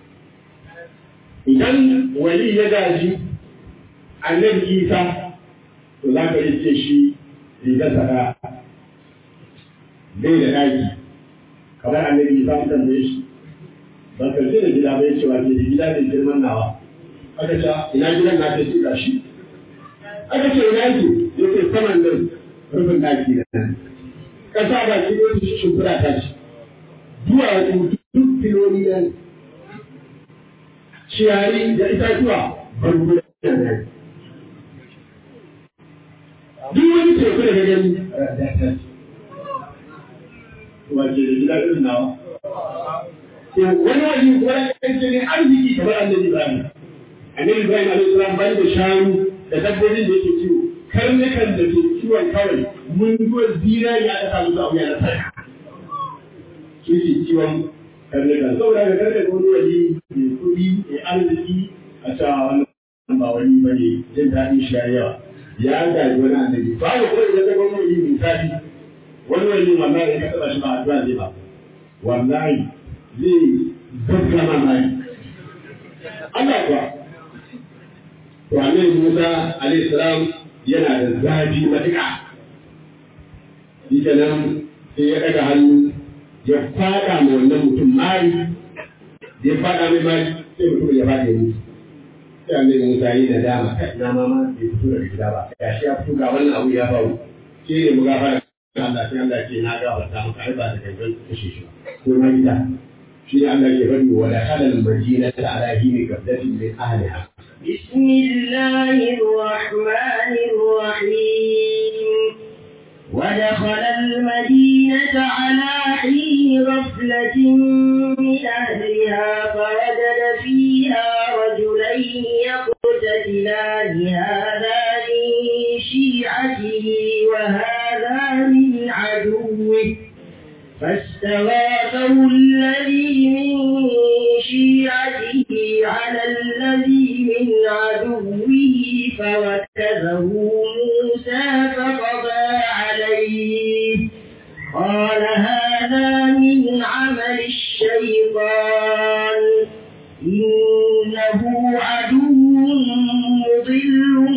idan wali ya gaji annabi Isa to za ka iske shi rigar sa bai da ɗaki kamar annabi Isa mun tambaye shi ba ka ce da gida bai cewa ke da gida mai girman nawa aka ce ina gidan na ta ce ga shi aka ce ina yake yake saman nan rufin ɗaki da nan ƙasa ba ki ɗaya su shimfiɗa ta ce duwatsu duk filoli nan ciyayi da itatuwa barbunan nan duk wani teku da gani to wace da gida irin nawa to wani wani wani kance ne arziki kamar annabi Ibrahim annabi Ibrahim alaihi salam ban da shanu da dabbobin da yake kiwo karnukan da ke kiwon kawai mun zo zinari aka samu su abu ya na sarka su ke kiwon karnukan saboda ga karnukan wani wani mai kuɗi mai arziki a cewa wannan ba wani ba ne jin daɗin shi ya yawa ya gaji wani annabi ba da kawai da zama wani misali wani wani wallahi ya taɓa shi ba addu'a zai ba wallahi zai zabga mamaki Allah kuwa to annabi Musa alaihi salam yana da zafi matuƙa shi kenan sai ya ɗaga hannu ya faɗa ma wannan mutum mari da ya faɗa mai mari sai mutum ya faɗa ya mutu sai annabi Musa yi da dama kai na mama bai fito daga gida ba ya shi ya fito ga wannan abu ya faru shi ne mu gafara Allah sai Allah ce na gafarta maka ai ba da kankan kashe shi ko ma gida shi ne Allah ke faɗi wa da halal madinata ala hini qabdatin min ahliha بسم الله الرحمن الرحيم ودخل المدينة على حين غفلة من أهلها فوجد فيها رجلين يقتتلان هذا من شيعته وهذا من عدوه فاستغاثه الذي من شيعته على الذي من عدوه فوكزه موسى فقضى عليه قال هذا من عمل الشيطان إنه عدو مضل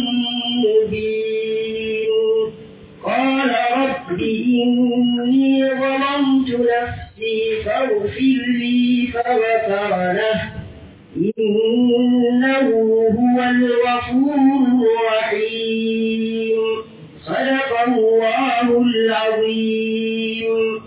مبين قال رب إني ظلمت نفسي فاغفر لي فغفر له إنه هو الغفور الرحيم صدق الله العظيم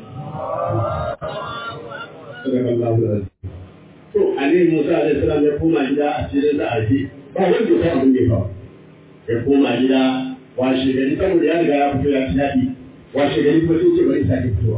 sadaka Allahu alazim to annabi Musa alaihi salam ya koma gida a cikin da aje ba wanda ya san abin da ya faru ya koma gida washe gari saboda ya riga ya fito ya ci daɗi washe gari kuma sai ce bari sake fitowa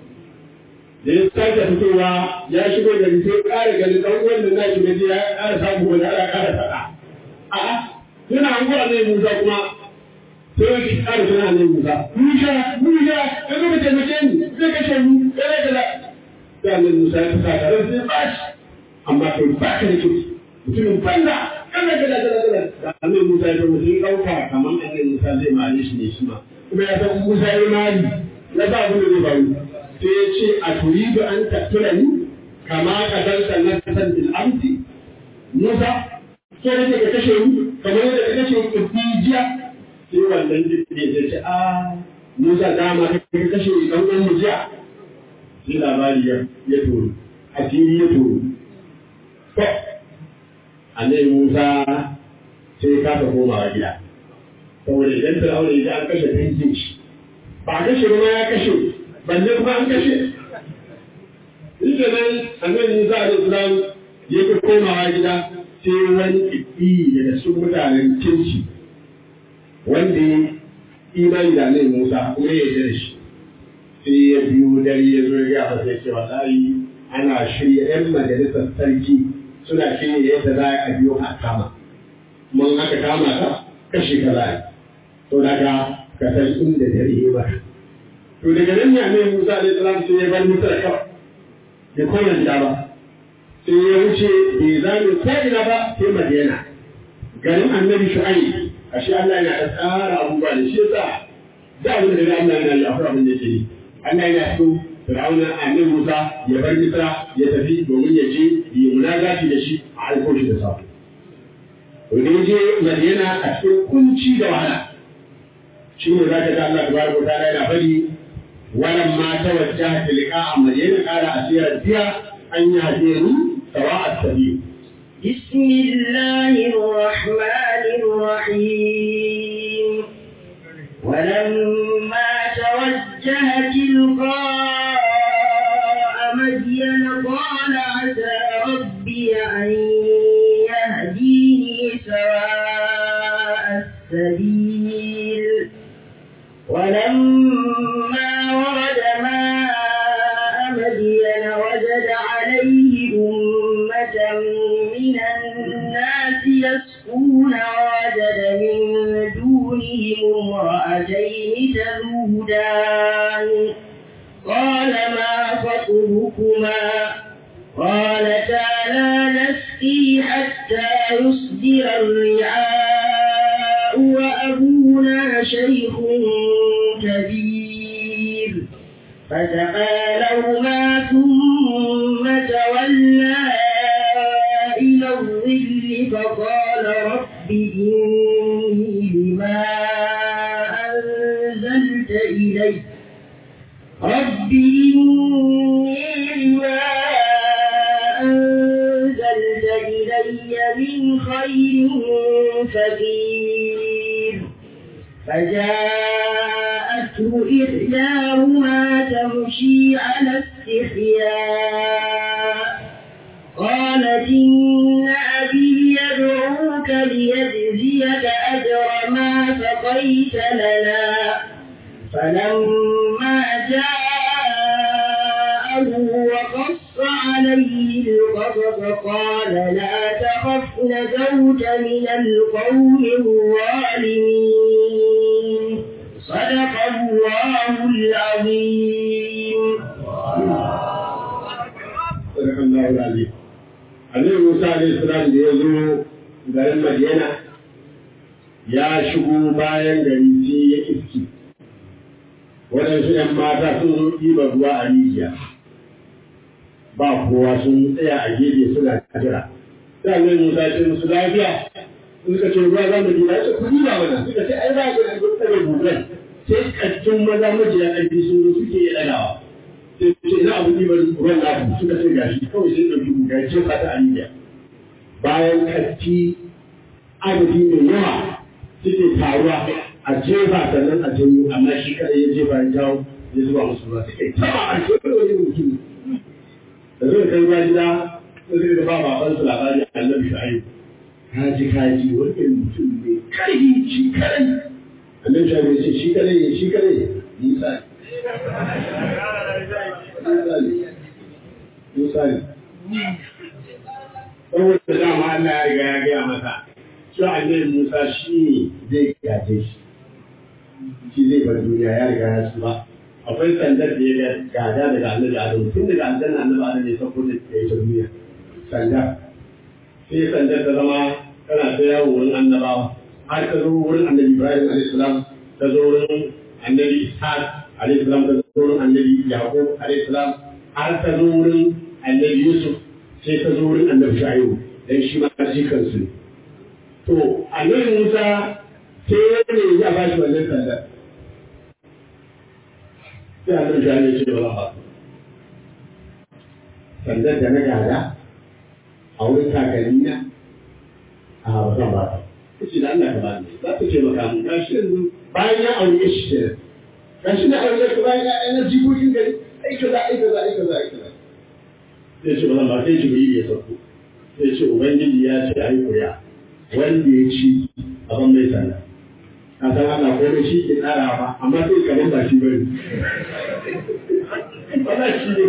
da ya sake fitowa ya shigo gari sai ƙara gani ɗan uwan da nashi na je ya ƙara samu wani ana ƙara faɗa a'a yana hango annabi Musa kuma sai ya ƙara tana annabi Musa Musa Musa ka zo ka taimake ni zai kashe mu kaza kaza sai annabi Musa ya fita tare sai ba shi amma kai ba ka da kirki mutumin banza kana gada gada gada da annabi Musa ya mutum ya ɗauka kamar annabi Musa zai mare shi ne shi ma kuma ya san Musa ya mari na ba abin da zai faru sai ya ce a turidu an tattulani kama ka danta na kasan bil amsi Musa so ne ka kashe mu kamar yadda ka kashe mu jiya sai wannan jirgin ya ce a Musa dama ka kashe ɗan uwan mu jiya sai labari ya turu asiri ya turu to annabi Musa sai ya kasa komawa gida saboda idan Fir'auna ya ji an kashe dangin shi ba a kashe ba ya kashe balle kuma an kashe shi nan annabi Musa alaihi salam ya ki komawa gida sai wani kibbi daga cikin mutanen kirki wanda ya imani da annabi Musa kuma ya yarda da shi sai ya biyo dare ya zo ya ga sai ce wallahi ana shirya yan majalisar sarki suna shirya yadda za a biyo a kama mun aka kama ka kashe ka za to daga ka san inda dare ya bata to daga nan ne annabi Musa alaihi salam sai ya bar Musa da kawai bai koma gida ba sai ya wuce bai zame ko ina ba sai Madina garin annabi Shu'aib ashe Allah yana da tsara abubuwa da shi yasa da abin da Allah yana yi akwai abin da yake yi Allah yana so Fir'auna annabi Musa ya bar Misra ya tafi domin ya je yi munagaci da shi a aiko shi da safe. To da je Madina a cikin kunci da wahala. Shi ne za ka ga Allah tabaraka wa ta'ala yana faɗi walan ma tawajjaha tilqa a Madina qala asira biya an yahdini sawa'a sabil. بسم الله الرحمن الرحيم ولما توجه تلقاء مدين قال عسى ربي أن يهديني سواء السبيل ولما ورد ماء قال ما خطبكما قالتا لا نسقي حتى يصدر الرعاء وأبونا شيخ كبير فسقى لهما ثم تولى إلى الظل فقال رب إني لما أنزلت إلي رب إني لما أنزلت إلي من خير فقير فجاءته إحداهما تمشي على استحياء قالت إن أبي يدعوك ليجزيك أجر ما سقيت لنا فلما جاءه وقص عليه القصص قال لا تخف نجوت من القوم الظالمين صدق الله العظيم صدق الله العظيم Annabi Musa alaihi salam da ya zo garin Madiyana ya shigo bayan gari sai ya iski waɗansu ‘yan mata sun zo ɗiba ruwa a rijiya ba kowa sun tsaya a gefe suna jira sai Annabi Musa ya ce musu lafiya suka ce ruwa za mu ɗiba ya ce ku ɗiba mana suka ce ai za ku ɗaga tsare gugan sai ƙattun maza majiya ƙarfi sun zo suke ya ɗagawa sai ce ina abu ɗiban ruwan naku suka ce gashi kawai sai ɗauki guga ya ce fata a rijiya bayan ƙatti adadi mai yawa suke taruwa a jefa sannan a janyo amma shi kadai ya jefa ya jawo ya zuba musu ruwa suke taba a cikin wani mutum da zai kai ruwa gida sai suka ba baban su labari a annabi shu'aib kaji kaji wani mutum ne karfi shi kadai annabi shu'aib ya ce shi kadai ne shi kadai musa ne musa ne saboda dama Allah ya riga ya gaya masa cewa annabi Musa shi ne zai gaje shi shi zai bar duniya ya riga ya ci ba akwai sandar da ya gada daga annabi Adam tun daga aljanna annabi Adam ya sauko da ya yi ta duniya sandar sai sandar ta zama tana ta yawo wurin annabawa har ta zo wurin annabi Ibrahim alaihi salam ta zo wurin annabi Ishaq alaihi salam ta zo wurin annabi Yaqub alaihi salam har ta zo wurin annabi Yusuf sai ta zo wurin annabi Shu'aibu dan shi ma jikansu ne to annabi Musa sai ne ya ba shi wannan sandar sai annabi Shu'aibu ya ce ba ba sandar da na gada a wurin kakanni na a ba zan ba ta kace da Allah ka ba ni za ta ce maka mun gashi yanzu bayan ya aure shi kenan gashi na aure ka bayan ya na jikokin gari ai kaza ai kaza ai kaza ai kaza sai ce ba zan ba sai jibril ya sauko sai ce ubangiji ya ce ai kuriya wanda ya ci abin mai sanda ka san Allah ko da shi ke tsara ba amma sai kamar ba shi bane wala shi ne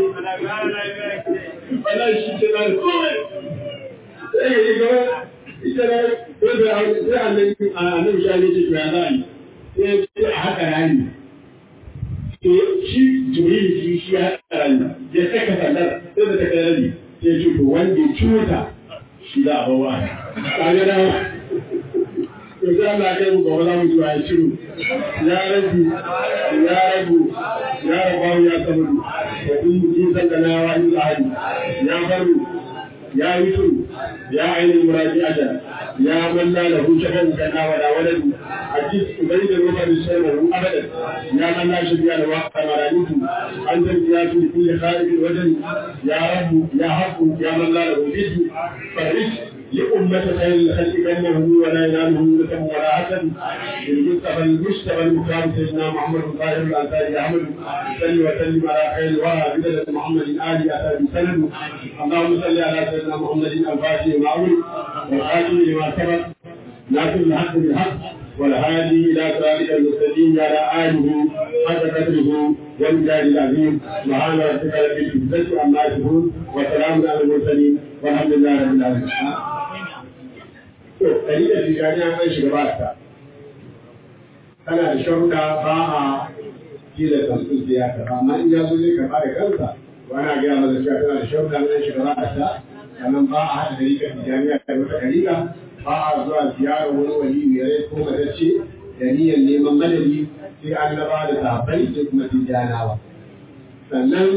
wala shi ce na komai sai ya yi gaba ita ne ko da sai annabi annabi shi ne ce to ya zai sai ce a haka rani to shi jibril shi shi ya haka rani ya saka sandar sai da ta kai rabi sai ce to wanda ya ciwo ta shi za a bawa kaga da to sai Allah ya mu gobe za mu zuwa ya shiru ya rabu ya rabu ya rabu ya sabu wa in ji sallana wa in ahadi ya baru ya yusu ya ainihin muraji ajal ya malla lahu shakan kana wa da waladu ajis ubayd ruba bi shay'in abadan ya man la shbiya da wa qamaranitu anta ziyatu li kulli kharij wajhi ya rabb ya haqqu ya man la lahu biddu farij لأمة خير الخلق بينه ولا يناله نسب ولا حسد للمصطفى المجتبى المختار سيدنا محمد الطاهر الأنصاري أحمد صل وسلم على خير الورى بدلة محمد آل أسد سند اللهم صل على سيدنا محمد الفاتح المعروف والخاتم لما سبق ناصر الحق بالحق والهادي إلى صراطك المستقيم على آله حق قدره والمجاهد العظيم سبحان ربك رب العزة عما يصفون وسلام على المرسلين والحمد لله رب العالمين. To, ɗariƙar tijjani an shiga ba ta. Tana da sharuɗa ba a kila kamfin sai ya karɓa amma in ya zo zai karɓa da kansa wani gaya masa cewa tana da sharuɗa na shiga za a sha sannan ba a haɗa dariƙar tijaniya da wata dariƙa ba a zuwa ziyarar wani wali mai rai ko matacce da niyyar neman madadi sai annaba da sahabbai sai kuma tijjanawa sannan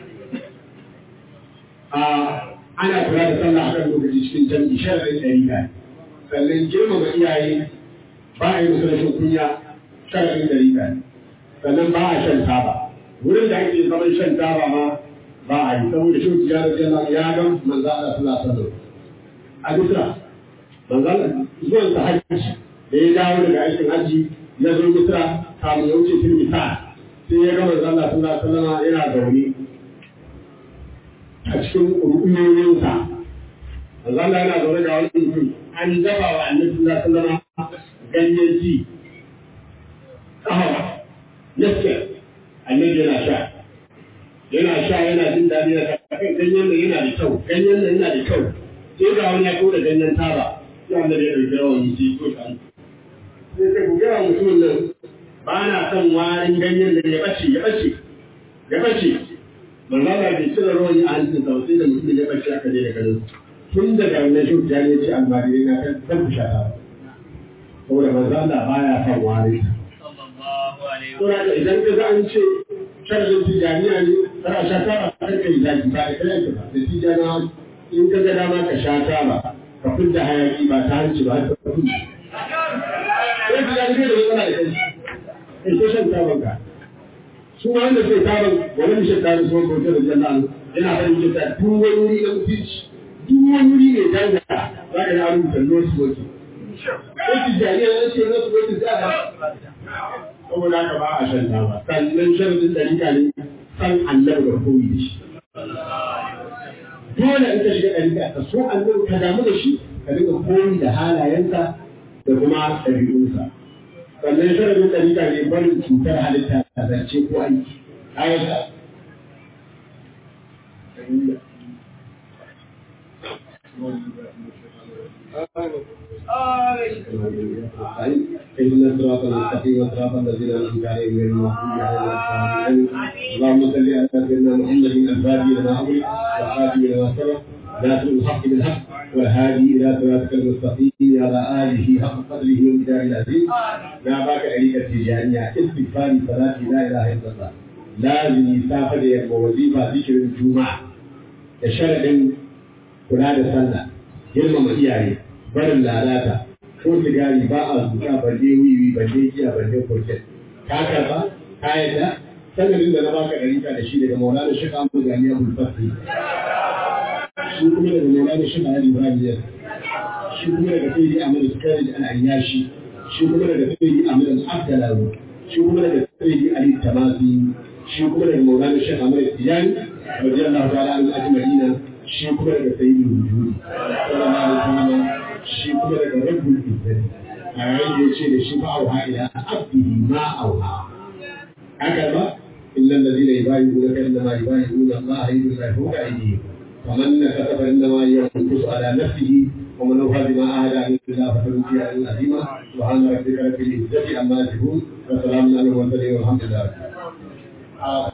ana kula da sallah akan lokaci cikin jam'i sharadin dariƙa sannan girmama iyaye ba a yi musu rashin kunya sharadin dariƙa sannan ba a shan taba wurin da ake zaman shan taba ma ba a yi saboda shi tijjana jalla ya ga manzo Allah sallallahu alaihi wasallam a bisa manzo Allah zuwan sa hajji da ya dawo daga aikin hajji ya zo misra kamun ya wuce tilmisa sai ya ga manzo Allah sallallahu alaihi wasallam yana zaune a cikin rukunoyinsa manzo Allah yana zaune ga wani mutum an dafa wa annabi sallallahu alaihi wasallam ganyen ji kahawa yaske annabi yana sha yana sha yana jin daɗi na kan ganyen nan yana da kyau ganyen nan yana da kyau sai ga wani ya kawo da ganyen taba sai annabi ya ɗauki rawan sai ko shi sai ka ku gaya mutumin nan ba na son warin ganyen da ya bace ya bace ya bace manzo Allah bai cire rawani a hancin sa sai da mutumin ya bace aka je da garin tun daga wannan shi ta ne ce almari na kan kan shata saboda manzo Allah baya son warin to da idan ka ga an ce sharadin tijaniya ne kana sha taba kan kai zaki ba da kai ba da tijaniya in ka ga dama ka sha taba ka fidda hayaki ba ta hanci ba ta fidda sai su ya da matsala da kai in ko shan taban ka su ma wanda sai taban wani mishin taban su wanda da janna yana farin kita duk wani wuri na mutunci duk wani wuri ne danga za ka yi an rubuta nosu wake sai su jariya na ce nosu wake za ka saboda haka ba a shan taba sannan sharadin ɗarika ne san annabi da koyi da shi dole in ka shiga ɗarika ka so annabi ka damu da shi ka dinga koyi da halayensa da kuma ɗabi'unsa. Sannan sharadin ɗariƙa ne barin cutar halitta a zance ko aiki. Ayata. اهدنا الصراط المستقيم صراط الذين انعمت عليهم غير المغضوب عليهم اللهم صل على سيدنا محمد الفاتح لما امر والخاتم لما سبق ناصر الحق بالحق والهادي الى صراطك المستقيم على اله حق قدره ومقداره العظيم لا باك عليك التجانية استغفار صلاة لا اله الا الله لازم يسافر يبقى وظيفة ذكر الجمعة الشرع kula da sallah girmama iyaye barin lalata ko sigari ba a zuka balle wiwi balle giya balle kurkin ka karba ka yadda sanadin da na baka ɗarika da shi daga maulana shi kan gani abul fasli shi kuma daga maulana shi kan ibrahim yas shi kuma daga sayyidi ahmad sukari al ayyashi shi kuma daga sayyidi ahmad al abdalawi shi kuma daga sayyidi ali tamasi shi kuma daga maulana shi ahmad tijani radiyallahu ta'ala an ajma'ina shi kuma daga sayyidul wujudi sallallahu alaihi wasallam shi kuma daga rabbul izzati a yayin da yace da shi fa auha ila abdihi ma auha haka ba illa alladhina yubayyi'unaka innama yubayyi'una Allah yadullahi fawqa aydihim ومن كتب انما ينقص على نفسه ومن اوفى بما عاهد عليه الله فسنؤتيه اجرا عظيما سبحان ربك رب العزه عما يصفون وسلام على المرسلين والحمد لله